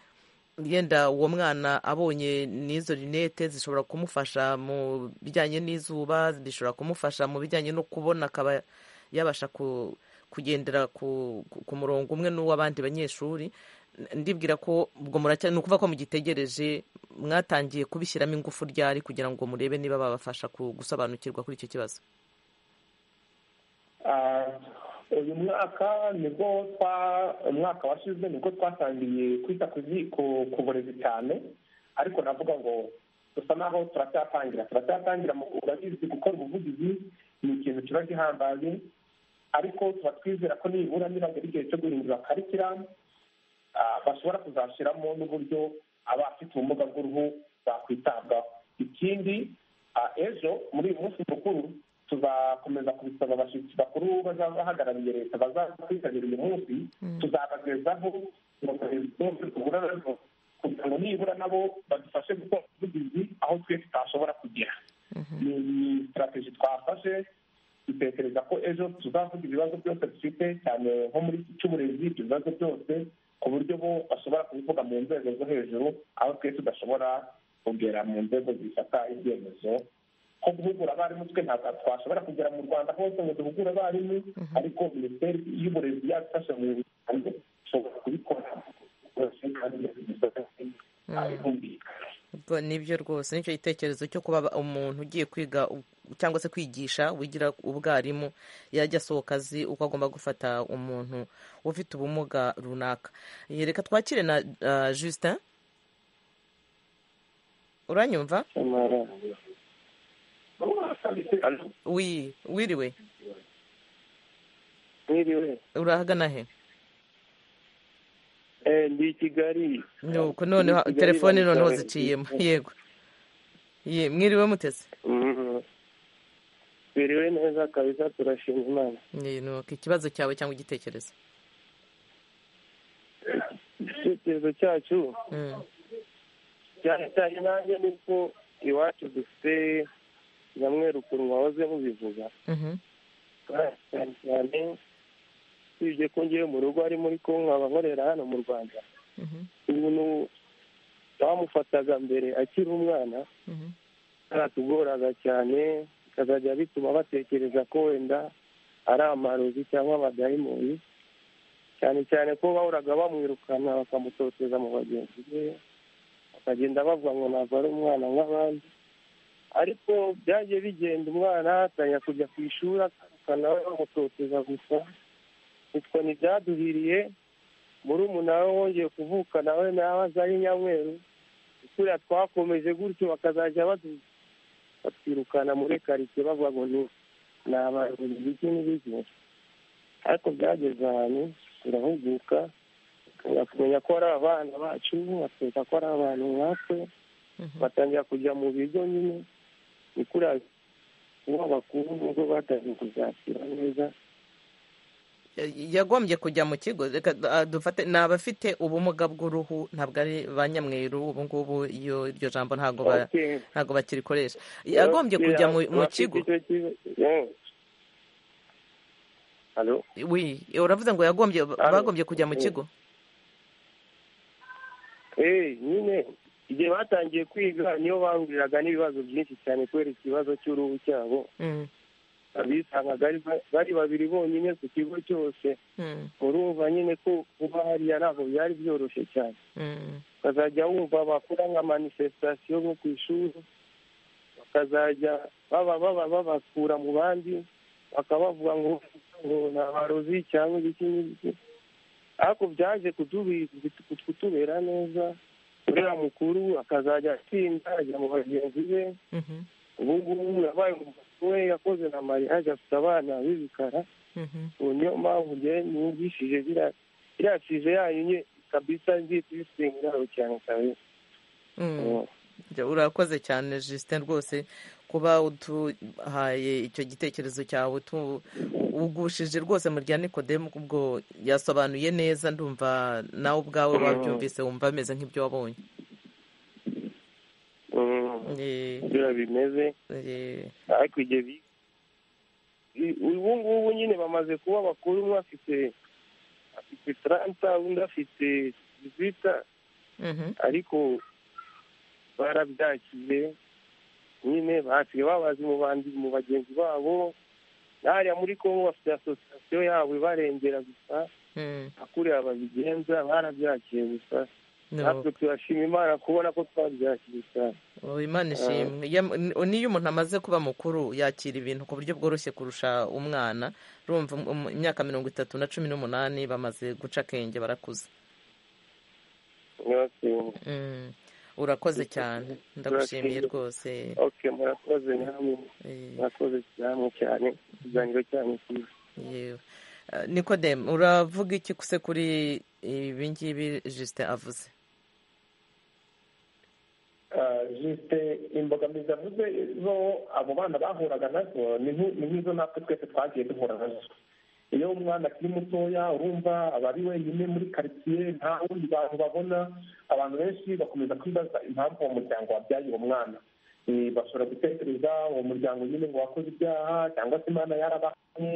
yenda uwo mwana abonye n'izo rinete zishobora kumufasha mu bijyanye n'izuba bishobora kumufasha mu bijyanye no kubona akaba yabasha ku, kugendera ku, ku- ku murongo umwe n'uw'abandi banyeshuri ndibwira ko ubwo muracya ni ukuvuga ko mugitegereje mwatangiye kubishyiramo ingufu ryari kugira ngo murebe niba babafasha ku- gusobanukirwa kuri icyo kibazo Ah, uyu mwaka nibwo twa umwaka washize nibwo twatangiye kwita ku zi- ku ku burezi cyane ariko navuga ngo dusa naho turacyatangira turacyatangira urabizi gukora ubuvugizi ni ikintu kiba gihambaye ariko tuba twizera ko nibura niba igihe cyo guhindura karikira bashobora kuzashyiramo n'uburyo abafite ubumuga bw'uruhu bakwitabwaho ikindi ejo muri uyu munsi mukuru tuzakomeza kubisaba abashyitsi bakuru bazaba bahagarariye leta bazaza kwitabira uyu munsi tuzabagezaho duhura nazo kugira ngo nibura nabo badufashe gukora ubuvugizi aho twe tutashobora kugera ni sitarategi twafashe dutekereza ko ejo tuzavuga ibibazo byose dufite cyane nko muri iki cy'uburezi ibyo bibazo byose ku buryo bo bashobora kubivuga mu nzego zo hejuru aho twe tudashobora kugera mu nzego zifata ibyemezo nko guhugura abarimu twe ntabwo twashobora kugera mu rwanda hose ngo duhugure abarimu ariko minisiteri y'uburezi yabifashe mu rwanda ishobora kubikora nibyo rwose nicyo gitekerezo cyo kuba umuntu ugiye kwiga cyangwa se kwigisha wigira ubwarimu yajya asohoka azi uko agomba gufata umuntu ufite ubumuga runaka reka twakire na justin uranyumva wiriwe urahagana he ndi i kigali nuko noneho telefone noneho ziciyemo yego mwiriwe muteze biriwe neza kabisa turashima imana nuko ikibazo cyawe cyangwa igitekerezo igitekerezo cyacu cyane cyane nanjye ni uko iwacu dufite nyamweru ukuntu wahoze mubivuga cyane cyane usibye ko ngewe mu rugo ari muri konka abankorera hano mu rwanda umuntu bamufataga mbere akiri umwana baratugoraga cyane bikazajya bituma batekereza ko wenda ari amarozi cyangwa abadayimoni cyane cyane ko bahoraga bamwirukana bakamutoteza mu bagenzi be bakagenda bavuga ngo ntabwo ari umwana nk'abandi ariko byagiye bigenda umwana atangira kujya ku ishuri akana bamutoteza gusa utwo ntibyaduhiriye muri nawe wongeye kuvuka nawe nawe aza ari nyamweru kuriya twakomeje gutyo bakazajya batwirukana muri karitsiye bavuga ngo ni abantu bigi n'ibigi ariko byageze ahantu turahuguka kumenya ko ari abana bacu batwereka ko ari abantu nkatwe batangira kujya mu bigo nyine ni kuriya uwo bakuru nubwo batangiye kuzakira neza yagombye kujya mu kigo dufate ni abafite ubumuga bw'uruhu ntabwo ari ba nyamweru ubu ngubu iryo jambo ntabwo bakirikoresha yagombye kujya mu kigo uravuze ngo yagombye bagombye kujya mu kigo nyine igihe batangiye kwiga niyo bahuriraga n'ibibazo byinshi cyane kubera ikibazo cy'uruhu cyabo bisangaga bari babiri bonyine ku kigo cyose urumva nyine ko kuba hariya ntabwo byari byoroshye cyane ukazajya wumva bakora nka manifesitasiyo nko ku ishuri bakazajya baba baba babakura mu bandi bakabavuga ngo ni abarozi cyangwa ibiki n'ibiki ariko byaje kutubera neza uriya mukuru akazajya atsinda ajya mu bagenzi be ubu ngubu yabaye we yakoze na mariage afite abana b'ibikara ubu niyo mpamvu njyewe niyumvishije biriya fije yayo nye kabisa nzita ibisengeraho cyane kabisa urakoze cyane jisite rwose kuba uduhaye icyo gitekerezo cyawe ugushije rwose mu rya nikodemu ubwo yasobanuye neza ndumva nawe ubwawe wabyumvise wumva ameze nk'ibyo wabonye biriya bimeze ariko igihe ubu ngubu nyine bamaze kuba bakuru umwe afite afite taranta undi afite zita ariko barabyakiye nyine basigaye babazi mu bagenzi babo hariya muri kongo bafite asosiyasiyo yabo ibarengera gusa akuriya babigenza barabyakiye gusa natwe turashima imana kubona ko twabyakira cyane imana ishimwe niyo umuntu amaze kuba mukuru yakira ibintu ku buryo bworoshye kurusha umwana urumva imyaka mirongo itatu na cumi n'umunani bamaze guca akenge barakuze urakoze cyane ndagushimiye rwose murakoze namwe murakoze namwe cyane ikiganiro cyanyu cyiza yewe nikodem uravuga iki kuse kuri ibi ngibi jisite avuze jisite imbogamizi avuze zo abo bana bahuraga nazo ni nk'izo natwe twese twagiye duhura nazo iyo umwana akiri mutoya urumva aba ari wenyine muri karitsiye nta wundi bantu babona abantu benshi bakomeza kwibaza impamvu uwo muryango wabyaye uwo mwana bashobora gutekereza uwo muryango nyine ngo wakoze ibyaha cyangwa se imana yarabahanye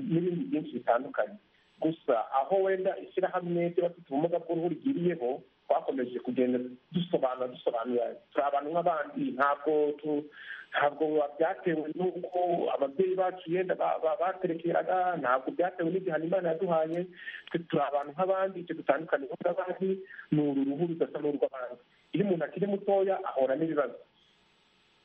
n'ibindi byinshi bitandukanye gusa aho wenda ishyirahamwe ry'abafite ubumuga bw'uruhu rigiriyeho twakomeje kugenda dusobanura dusobanura turi abantu nk'abandi ntabwo ntabwo byatewe n'uko ababyeyi bacu yenda baterekeraga ntabwo byatewe n'igihano imana yaduhaye twe turi abantu nk'abandi icyo dutandukaniyeho n'abandi ni uru ruhu rudasa n'urw'abandi iyo umuntu akiri mutoya ahura n'ibibazo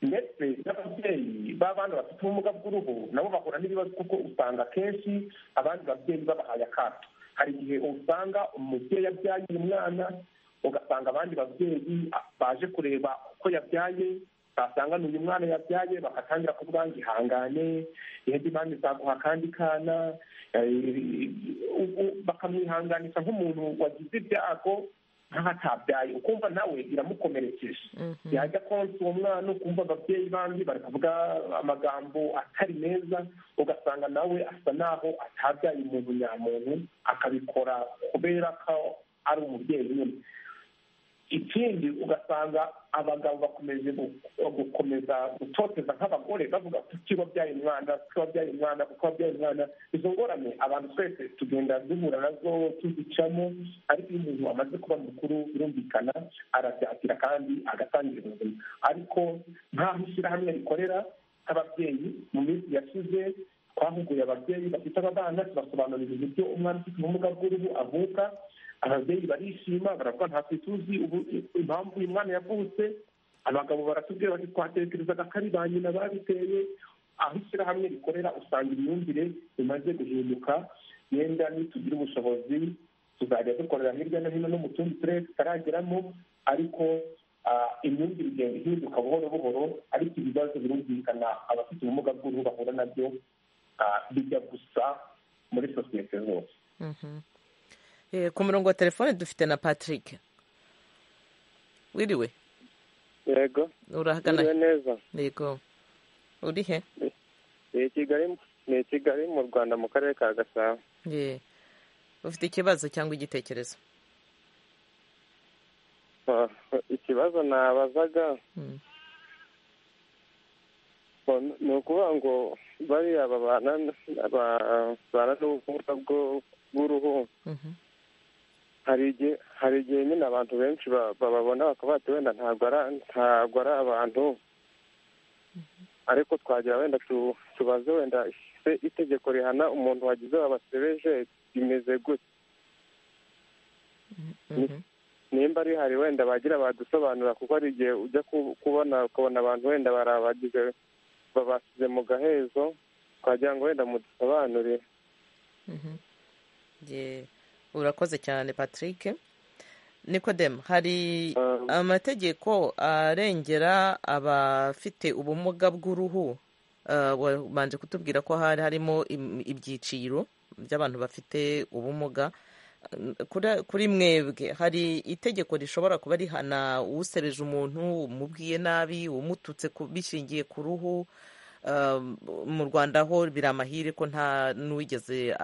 ndetse n'ababyeyi b'abana bafite ubumuga bw'uruhu nabo bahura n'ibibazo kuko usanga akenshi abandi babyeyi babahaye akato hari igihe usanga umubyeyi abyaye umwana ugasanga abandi babyeyi baje kureba uko yabyaye basanga ni uyu mwana yabyaye bagatangira kuvuga ngo ihangane indi mpamvu izaguha akandi kana bakamwihanganisha nk'umuntu wagize ibyago ntahatabyaye ukumva nawe iramukomerekeje yajya konsa uwo mwana ukumva ababyeyi bandi bari kuvuga amagambo atari meza ugasanga nawe asa naho atabyaye umuntu nyamuntu akabikora kubera ko ari umubyeyi nyine ikindi ugasanga abagabo bakomeje gukomeza gutoteza nk'abagore bavuga kuki wabyaye umwana kuki wabyaye umwana kuko wabyaye umwana izo ngorane abantu twese tugenda duhura nazo tuzicamo ariko iyo umuntu amaze kuba mukuru birumvikana arabyakira kandi agatangira ubuzima ariko nkaho ishyirahamwe rikorera nk'ababyeyi mu minsi yashize twahuguye ababyeyi bafite aba bana tubasobanurira uburyo umwana ufite ubumuga bw'uruhu avuka ababyeyi barishima baravuga ntabwo tuzi impamvu uyu mwana yavutse abagabo baratubwira bati twatekerezaga ko ari ba nyina babiteye aho ishyirahamwe rikorera usanga imyumvire imaze guhinduka yenda nitugira ubushobozi tuzajya dukorera hirya no hino no mu tundi turere tutarageramo ariko imyumvire igenda ihinduka buhoro buhoro ariko ibibazo birumvikana abafite ubumuga bw'uruhu bahura nabyo bijya gusa muri sosiyete zose ku murongo wa telefone dufite na patrick wiriwe yego urahagana neza yego uri he ni kigali mu rwanda mu karere ka gasabo ufite ikibazo cyangwa igitekerezo ikibazo nabazaga ni ukuvuga ngo bariya babana n'ubumuga bw'uruhu hari igihe nyine abantu benshi bababona bakaba bati wenda ntabwo ari abantu ariko twagira wenda tubaze wenda itegeko rihana umuntu wagize babasebeje rimeze gute nimba rihari wenda bagira badusobanura kuko hari igihe ujya kubona ukabona abantu wenda barabagize babasize mu gahezo twagira ngo wenda mudusobanurire urakoze cyane patrick nikodemu hari amategeko arengera abafite ubumuga bw'uruhu wabanje kutubwira ko hari harimo ibyiciro by'abantu bafite ubumuga kuri mwebwe hari itegeko rishobora kuba rihana usereje umuntu umubwiye nabi umututse bishingiye ku ruhu mu rwanda ho biri amahire ko nta n'uwigeze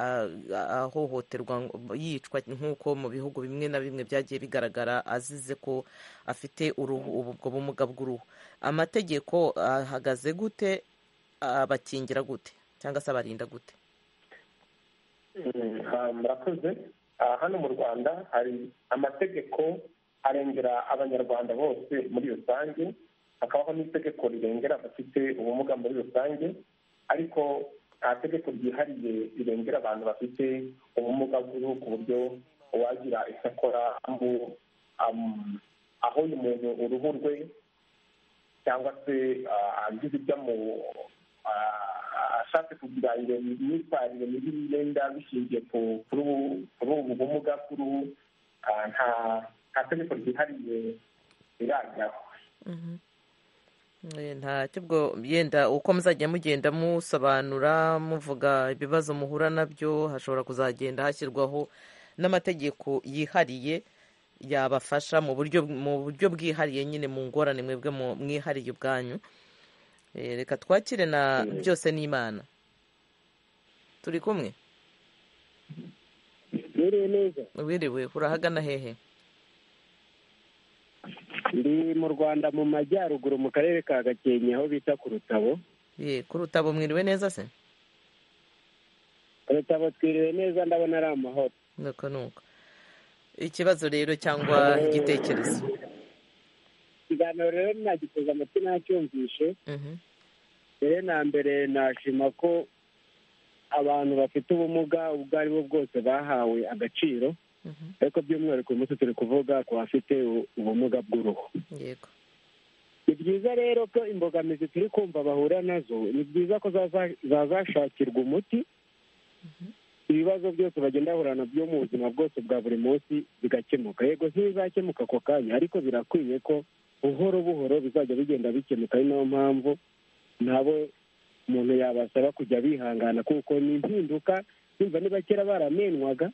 ahohoterwa yicwa nk'uko mu bihugu bimwe na bimwe byagiye bigaragara azize ko afite ubwo bumuga bw'uruhu amategeko ahagaze gute abakingira gute cyangwa se abarinda gute murakoze hano mu rwanda hari amategeko arengera abanyarwanda bose muri rusange hakabaho n'itegeko rirengera abafite ubumuga muri rusange ariko nta tegeko ryihariye rirengera abantu bafite ubumuga bw'uruhu ku buryo uwagira icyo akora aho uyu muntu uruhu rwe cyangwa se agize ibyo ashatse kugira imyitwarire mibi yenda bishingiye kuri ubu bumuga bw'uruhu nta tegeko ryihariye biragaho ntacyo ubwo yenda uko muzajya mugenda musobanura muvuga ibibazo muhura nabyo hashobora kuzagenda hashyirwaho n'amategeko yihariye yabafasha mu buryo mu buryo bwihariye nyine mu ngorane mwebwe mwihariye ubwanyu Eh, reka twakire na byose n'imana turi kumwe Mwiriwe neza wiriwe urahagana hehe ndi mu rwanda mu majyaruguru mu karere ka gakenke aho bita ku rutabo ye ku rutabo mwiriwe neza se rutabo twiriwe neza ndabona ari amahoro nuko nuko ikibazo rero cyangwa igitekerezo ikiganiro rero nagiteze amatwi nacyumvishe Mhm. mbere na mbere nashima ko abantu bafite ubumuga ubwo ari bwo bwose bahawe agaciro ariko by'umwihariko uyu munsi turi kuvuga ku bafite u- ubumuga bw'uruhu yego ni byiza rero ko imbogamizi turi kumva bahura nazo ni byiza ko zaza- zazashakirwa umuti ibibazo byose bagenda bahura nabyo mu buzima bwose bwa buri munsi bigakemuka yego ntibizakemuka ako kanya ariko birakwiye ko buhoro buhoro bizajya bigenda bikemuka ari nayo mpamvu nabo umuntu yabasaba kujya bihangana kuko ni impinduka nimba niba kera baramenwaga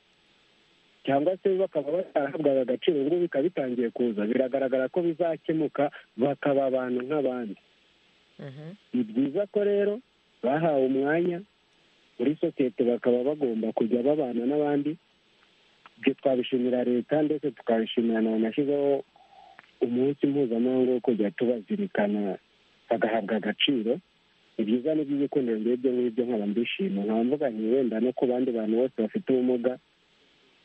cyangwa se bakaba batarahabwaga agaciro ubu ngubu bikaba bitangiye kuza biragaragara ko bizakemuka bakaba abantu nk'abandi ni byiza ko rero bahawe umwanya muri sosiyete bakaba bagomba kujya babana n'abandi ibyo twabishimira leta ndetse tukabishimira na yanashyizeho umunsi mpuzamahanga wo kujya tubazirikana bagahabwa agaciro ni byiza n'iby'urukundo ngibyo ngibyo nkaba mbishima nkaba mvuga nti wenda no ku bandi bantu bose bafite ubumuga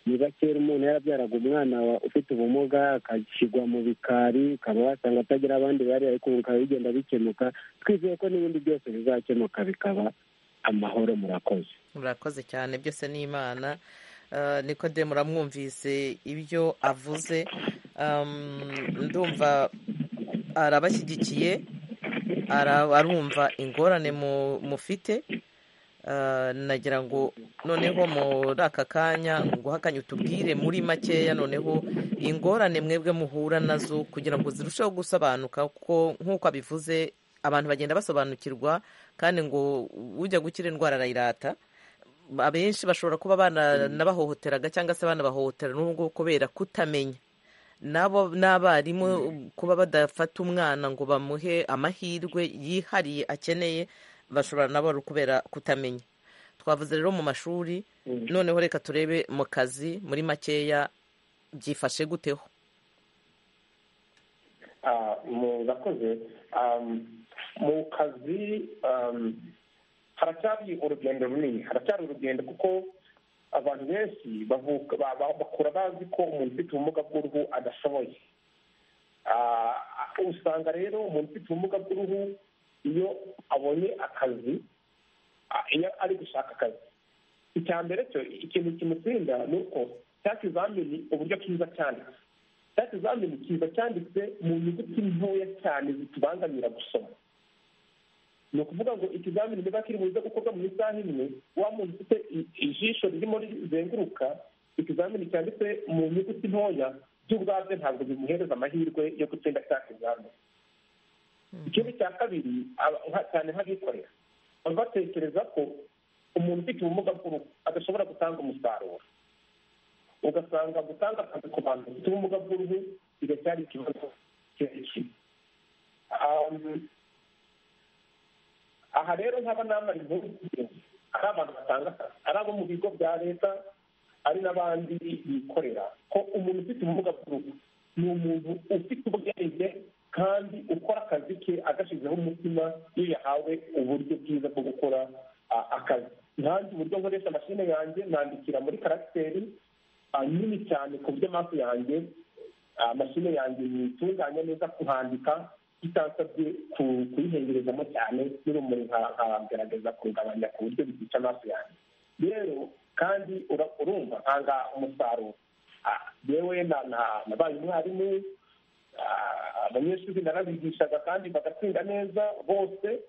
niba kera umuntu yarabyaraga umwana wa- ufite ubumuga agashyirwa mu bikari ukaba wasanga atagira abandi bari ariko ubu bikaba bigenda bikemuka twizeye ko n'ibindi byose bizakemuka bikaba amahoro murakoze murakoze cyane byose ni imana Eh, nikodemu uramwumvise ibyo avuze Um, ndumva arabashyigikiye ara- arumva ingorane mu- mufite Eh, nagira ngo noneho muri aka kanya nguhe akanya utubwire muri makeya noneho ingorane mwebwe muhura nazo kugira ngo zirusheho gusobanuka kuko nk'uko abivuze abantu bagenda basobanukirwa kandi ngo ujya gukira indwara arayirata abenshi bashobora kuba bananabahohoteraga cyangwa se banabahohotera n'ubwo kubera kutamenya nabo n'abarimu kuba badafata umwana ngo bamuhe amahirwe yihariye akeneye bashobora nabo ari ukubera kutamenya twavuze rero mu mashuri noneho reka turebe mu kazi muri makeya byifashe guteho Ah, mu- murakoze Um, mu kazi um, haracyari urugendo runini haracyari urugendo kuko abantu benshi bavuka ba- ba- bakura bazi ko umuntu ufite ubumuga bw'uruhu adashoboye Ah, usanga rero umuntu ufite ubumuga bw'uruhu iyo abonye akazi ah, iyo ari gushaka akazi icya mbere cyo ikintu kimutsinda ni uko cya kizamini uburyo kiza cyanditse cya kizamini kiza cyanditse mu nyuguti ntoya cyane zitubangamira gusoma ni ukuvuga ngo ikizamini niba kiri buze gukorwa mu isaha imwe wa muntu ufite i- ijisho ririmo rizenguruka ikizamini cyanditse mu nyuguti ntoya by'ubwabyo ntabwo bimuhereza amahirwe yo gutsinda cya kizamini ikindi cya kabiri aba- nka- cyane nk'abikorera baba batekereza ko umuntu ufite ubumuga bw'uruhu adashobora gutanga umusaruro ugasanga gutanga akazi ku bantu bafite ubumuga bw'uruhu biracyari ikibazo kirekire Um, aha rero nkaba namara inkuru z'ingenzi. ari abantu batanga akazi ari abo mu bigo bya leta ari n'abandi bikorera ko umuntu ufite ubumuga bw'uruhu ni umuntu ufite ubwenge kandi ukora akazi ke agashyizeho umutima iyo yahawe uburyo bwiza bwo gukora ah, akazi nanjye uburyo nkoresha mashine yanjye nandikira muri karagiteri ah, nini cyane ku buryo amaso yanjye ah, mashine yanjye nitunganya neza kuhandika bitansabye ku- kuyihengerezamo cyane n'urumuri nka- nkagerageza kurugabanya ku buryo byica amaso yanjye rero kandi ura- urumva ntanga umusaruro Ah, yewe na- na- nabaye umwarimu ah, abanyeshuri narabigishaga kandi bagatsinda neza bose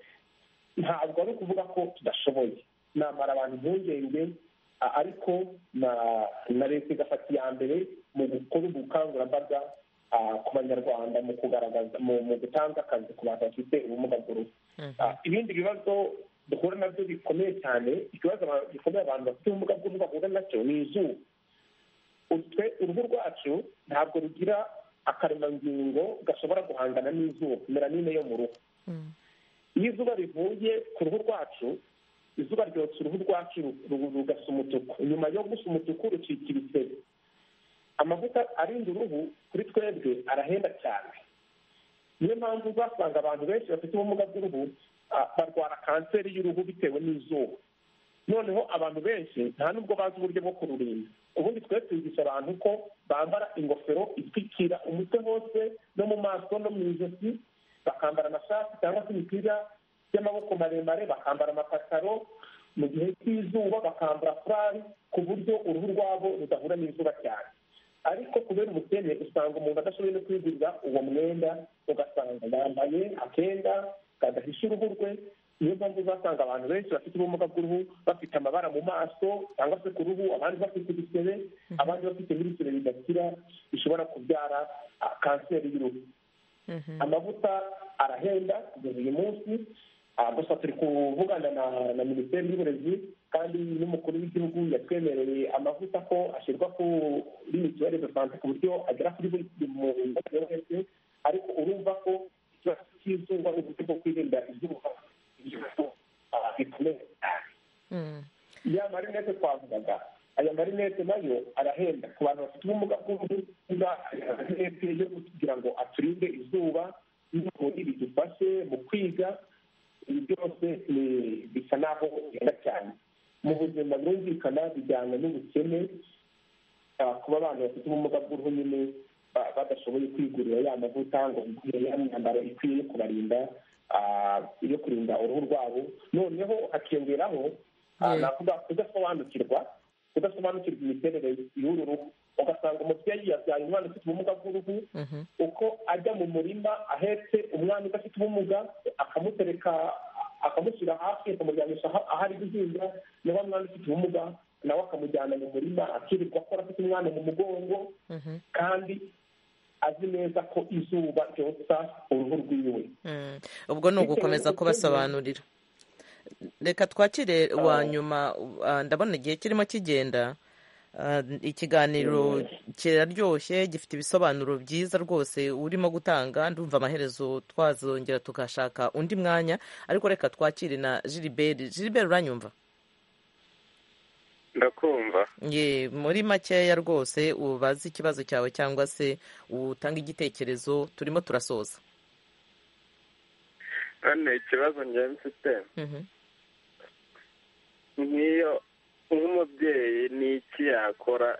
ntabwo ari ukuvuga ko tudashoboye namara abantu impungenge a- ariko na na leta igafata iya mbere mu gukora ubukangurambaga ku banyarwanda mu kugaragaza mu gutanga akazi ku bantu bafite ubumuga bw'uruhu ibindi bibazo duhura nabyo bikomeye cyane ikibazo gikomeye abantu bafite ubumuga bw'uruhu bahura nacyo ni izuba utwe uruhu rwacu ntabwo rugira akaremangingo gashobora guhangana n'izuba melanine yo mu ruhu iyo izuba rivuye ku ruhu rwacu izuba ryotsa uruhu rwacu rugasa umutuku nyuma yo gusa umutuku rucika ibisebe amavuta arinda uruhu kuri twebwe arahenda cyane niyo mpamvu uzasanga abantu benshi bafite ubumuga bw'uruhu barwara kanseri y'uruhu bitewe n'izuba noneho abantu benshi nta n'ubwo bazi uburyo bwo kururinda ubundi twe twigisha abantu ko bambara ingofero itwikira umutwe hose no mu maso no mu ijosi bakambara amashati cyangwa se imipira y'amaboko maremare bakambara amapataro mu gihe cy'izuba bakambara furari ku buryo uruhu rwabo rudahura n'izuba cyane ariko kubera ubukene usanga umuntu adashoboye no kwigurira uwo mwenda ugasanga yambaye akenda kadahisha uruhu rwe niyo mpamvu uzasanga abantu benshi bafite ubumuga bw'uruhu bafite amabara mu maso cyangwa se ku ruhu abandi bafite ibisebe abandi bafite n'ibisebe bidakira bishobora kubyara kanseri y'uruhu amavuta arahenda kugeza uyu munsi gusa turi kuvugana na minisiteri y'uburezi kandi n'umukuru w'igihugu yatwemereye amavuta ko ashyirwa kuri mituweli de sante ku buryo agera kuri buri muntu wese ariko urumva ko ikibazo cy'izuba n'uburyo bwo kwirinda izuba bikomeye cyane ya marinete twavugaga aya marinete nayo arahenda ku bantu bafite ubumuga bw'uruhu marinete yo kugira ngo aturinde izuba n'ubundi bidufashe mu kwiga ibi byose bisa n'aho bigenda cyane mu buzima birumvikana bijyana n'ubukene kuba abantu bafite ubumuga bw'uruhu nyine badashoboye kwigurira ya mavuta ngo bigure ya myambaro ikwiye yo kubarinda yo kurinda uruhu rwabo noneho hakiyongeraho navuga kudasobanukirwa kudasobanukirwa imiterere y'uru ruhu ugasanga umubyeyi yabyaye umwana ufite ubumuga bw'uruhu uko ajya mu murima ahetse umwana udafite ubumuga akamutereka akamushyira hafi akamuryamisha aho ari guhinga niba umwana ufite ubumuga nawe akamujyana mu murima akirirwa akora afite umwana mu mugongo kandi azi neza ko izuba ryotsa uruhu rwiwe ubwo ni ugukomeza kubasobanurira reka twakire wa nyuma ndabona igihe kirimo kigenda ikiganiro kiraryoshye gifite ibisobanuro byiza rwose urimo gutanga ndumva amaherezo twazongera tugashaka undi mwanya ariko reka twakire na jiriberi jiriberi uranyumva ndakumva ye muri makeya rwose ubaze ikibazo cyawe cyangwa se utanga igitekerezo turimo turasoza none ikibazo njyewe mfite nk'iyo nk'umubyeyi ni iki yakora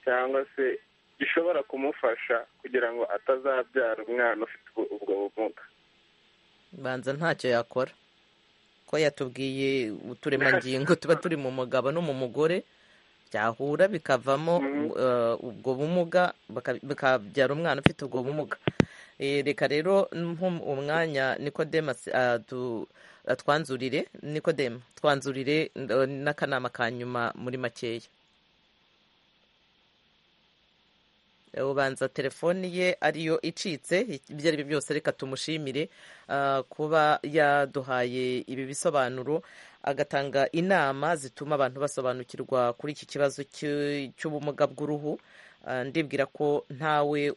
cyangwa se gishobora kumufasha kugira ngo atazabyara umwana ufite ubwo bumuga banza ntacyo yakora ko yatubwiye uturemangingo tuba turi mu mugabo no mu mugore byahura bikavamo ubwo bumuga bikabyara umwana ufite ubwo bumuga reka rero umwanya nikodemasi twanzurire nikodemu twanzurire n'akanama ka nyuma muri makeya ubanza telefoni ye ariyo icitse ibyo ari byo byose reka tumushimire kuba yaduhaye ibi bisobanuro agatanga inama zituma abantu basobanukirwa kuri iki kibazo cy'ubumuga bw'uruhu ndibwira ko ntawe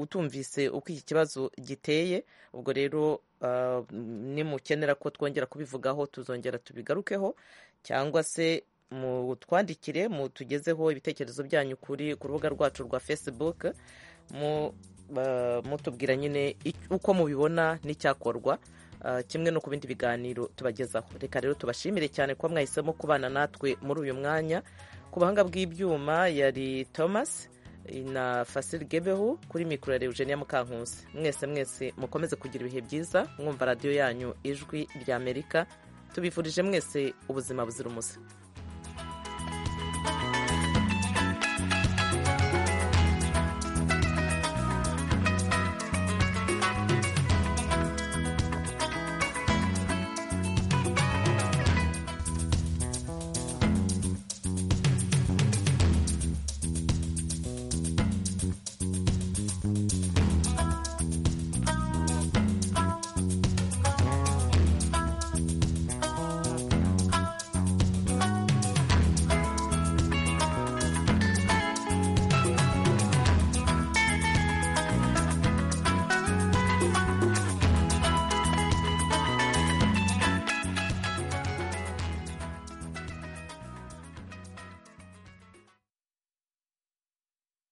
utumvise uko iki kibazo giteye ubwo rero nimukenera ko twongera kubivugaho tuzongera tubigarukeho cyangwa se mutwandikire mutugezeho ibitekerezo byanyu kuri ku rubuga rwacu rwa facebook mutubwira nyine uko mubibona n'icyakorwa kimwe no ku bindi biganiro tubagezaho reka rero tubashimire cyane kuba mwahisemo kubana natwe muri uyu mwanya ku buhanga bw'ibyuma yari thomas na fasire gebeho kuri mikoro ya eugenia mukankusi mwese mwese mukomeze kugira ibihe byiza mwumva radiyo yanyu ijwi ry'amerika tubifurije mwese ubuzima buzira umuze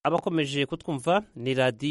abakomeje kutwumva ni radiyo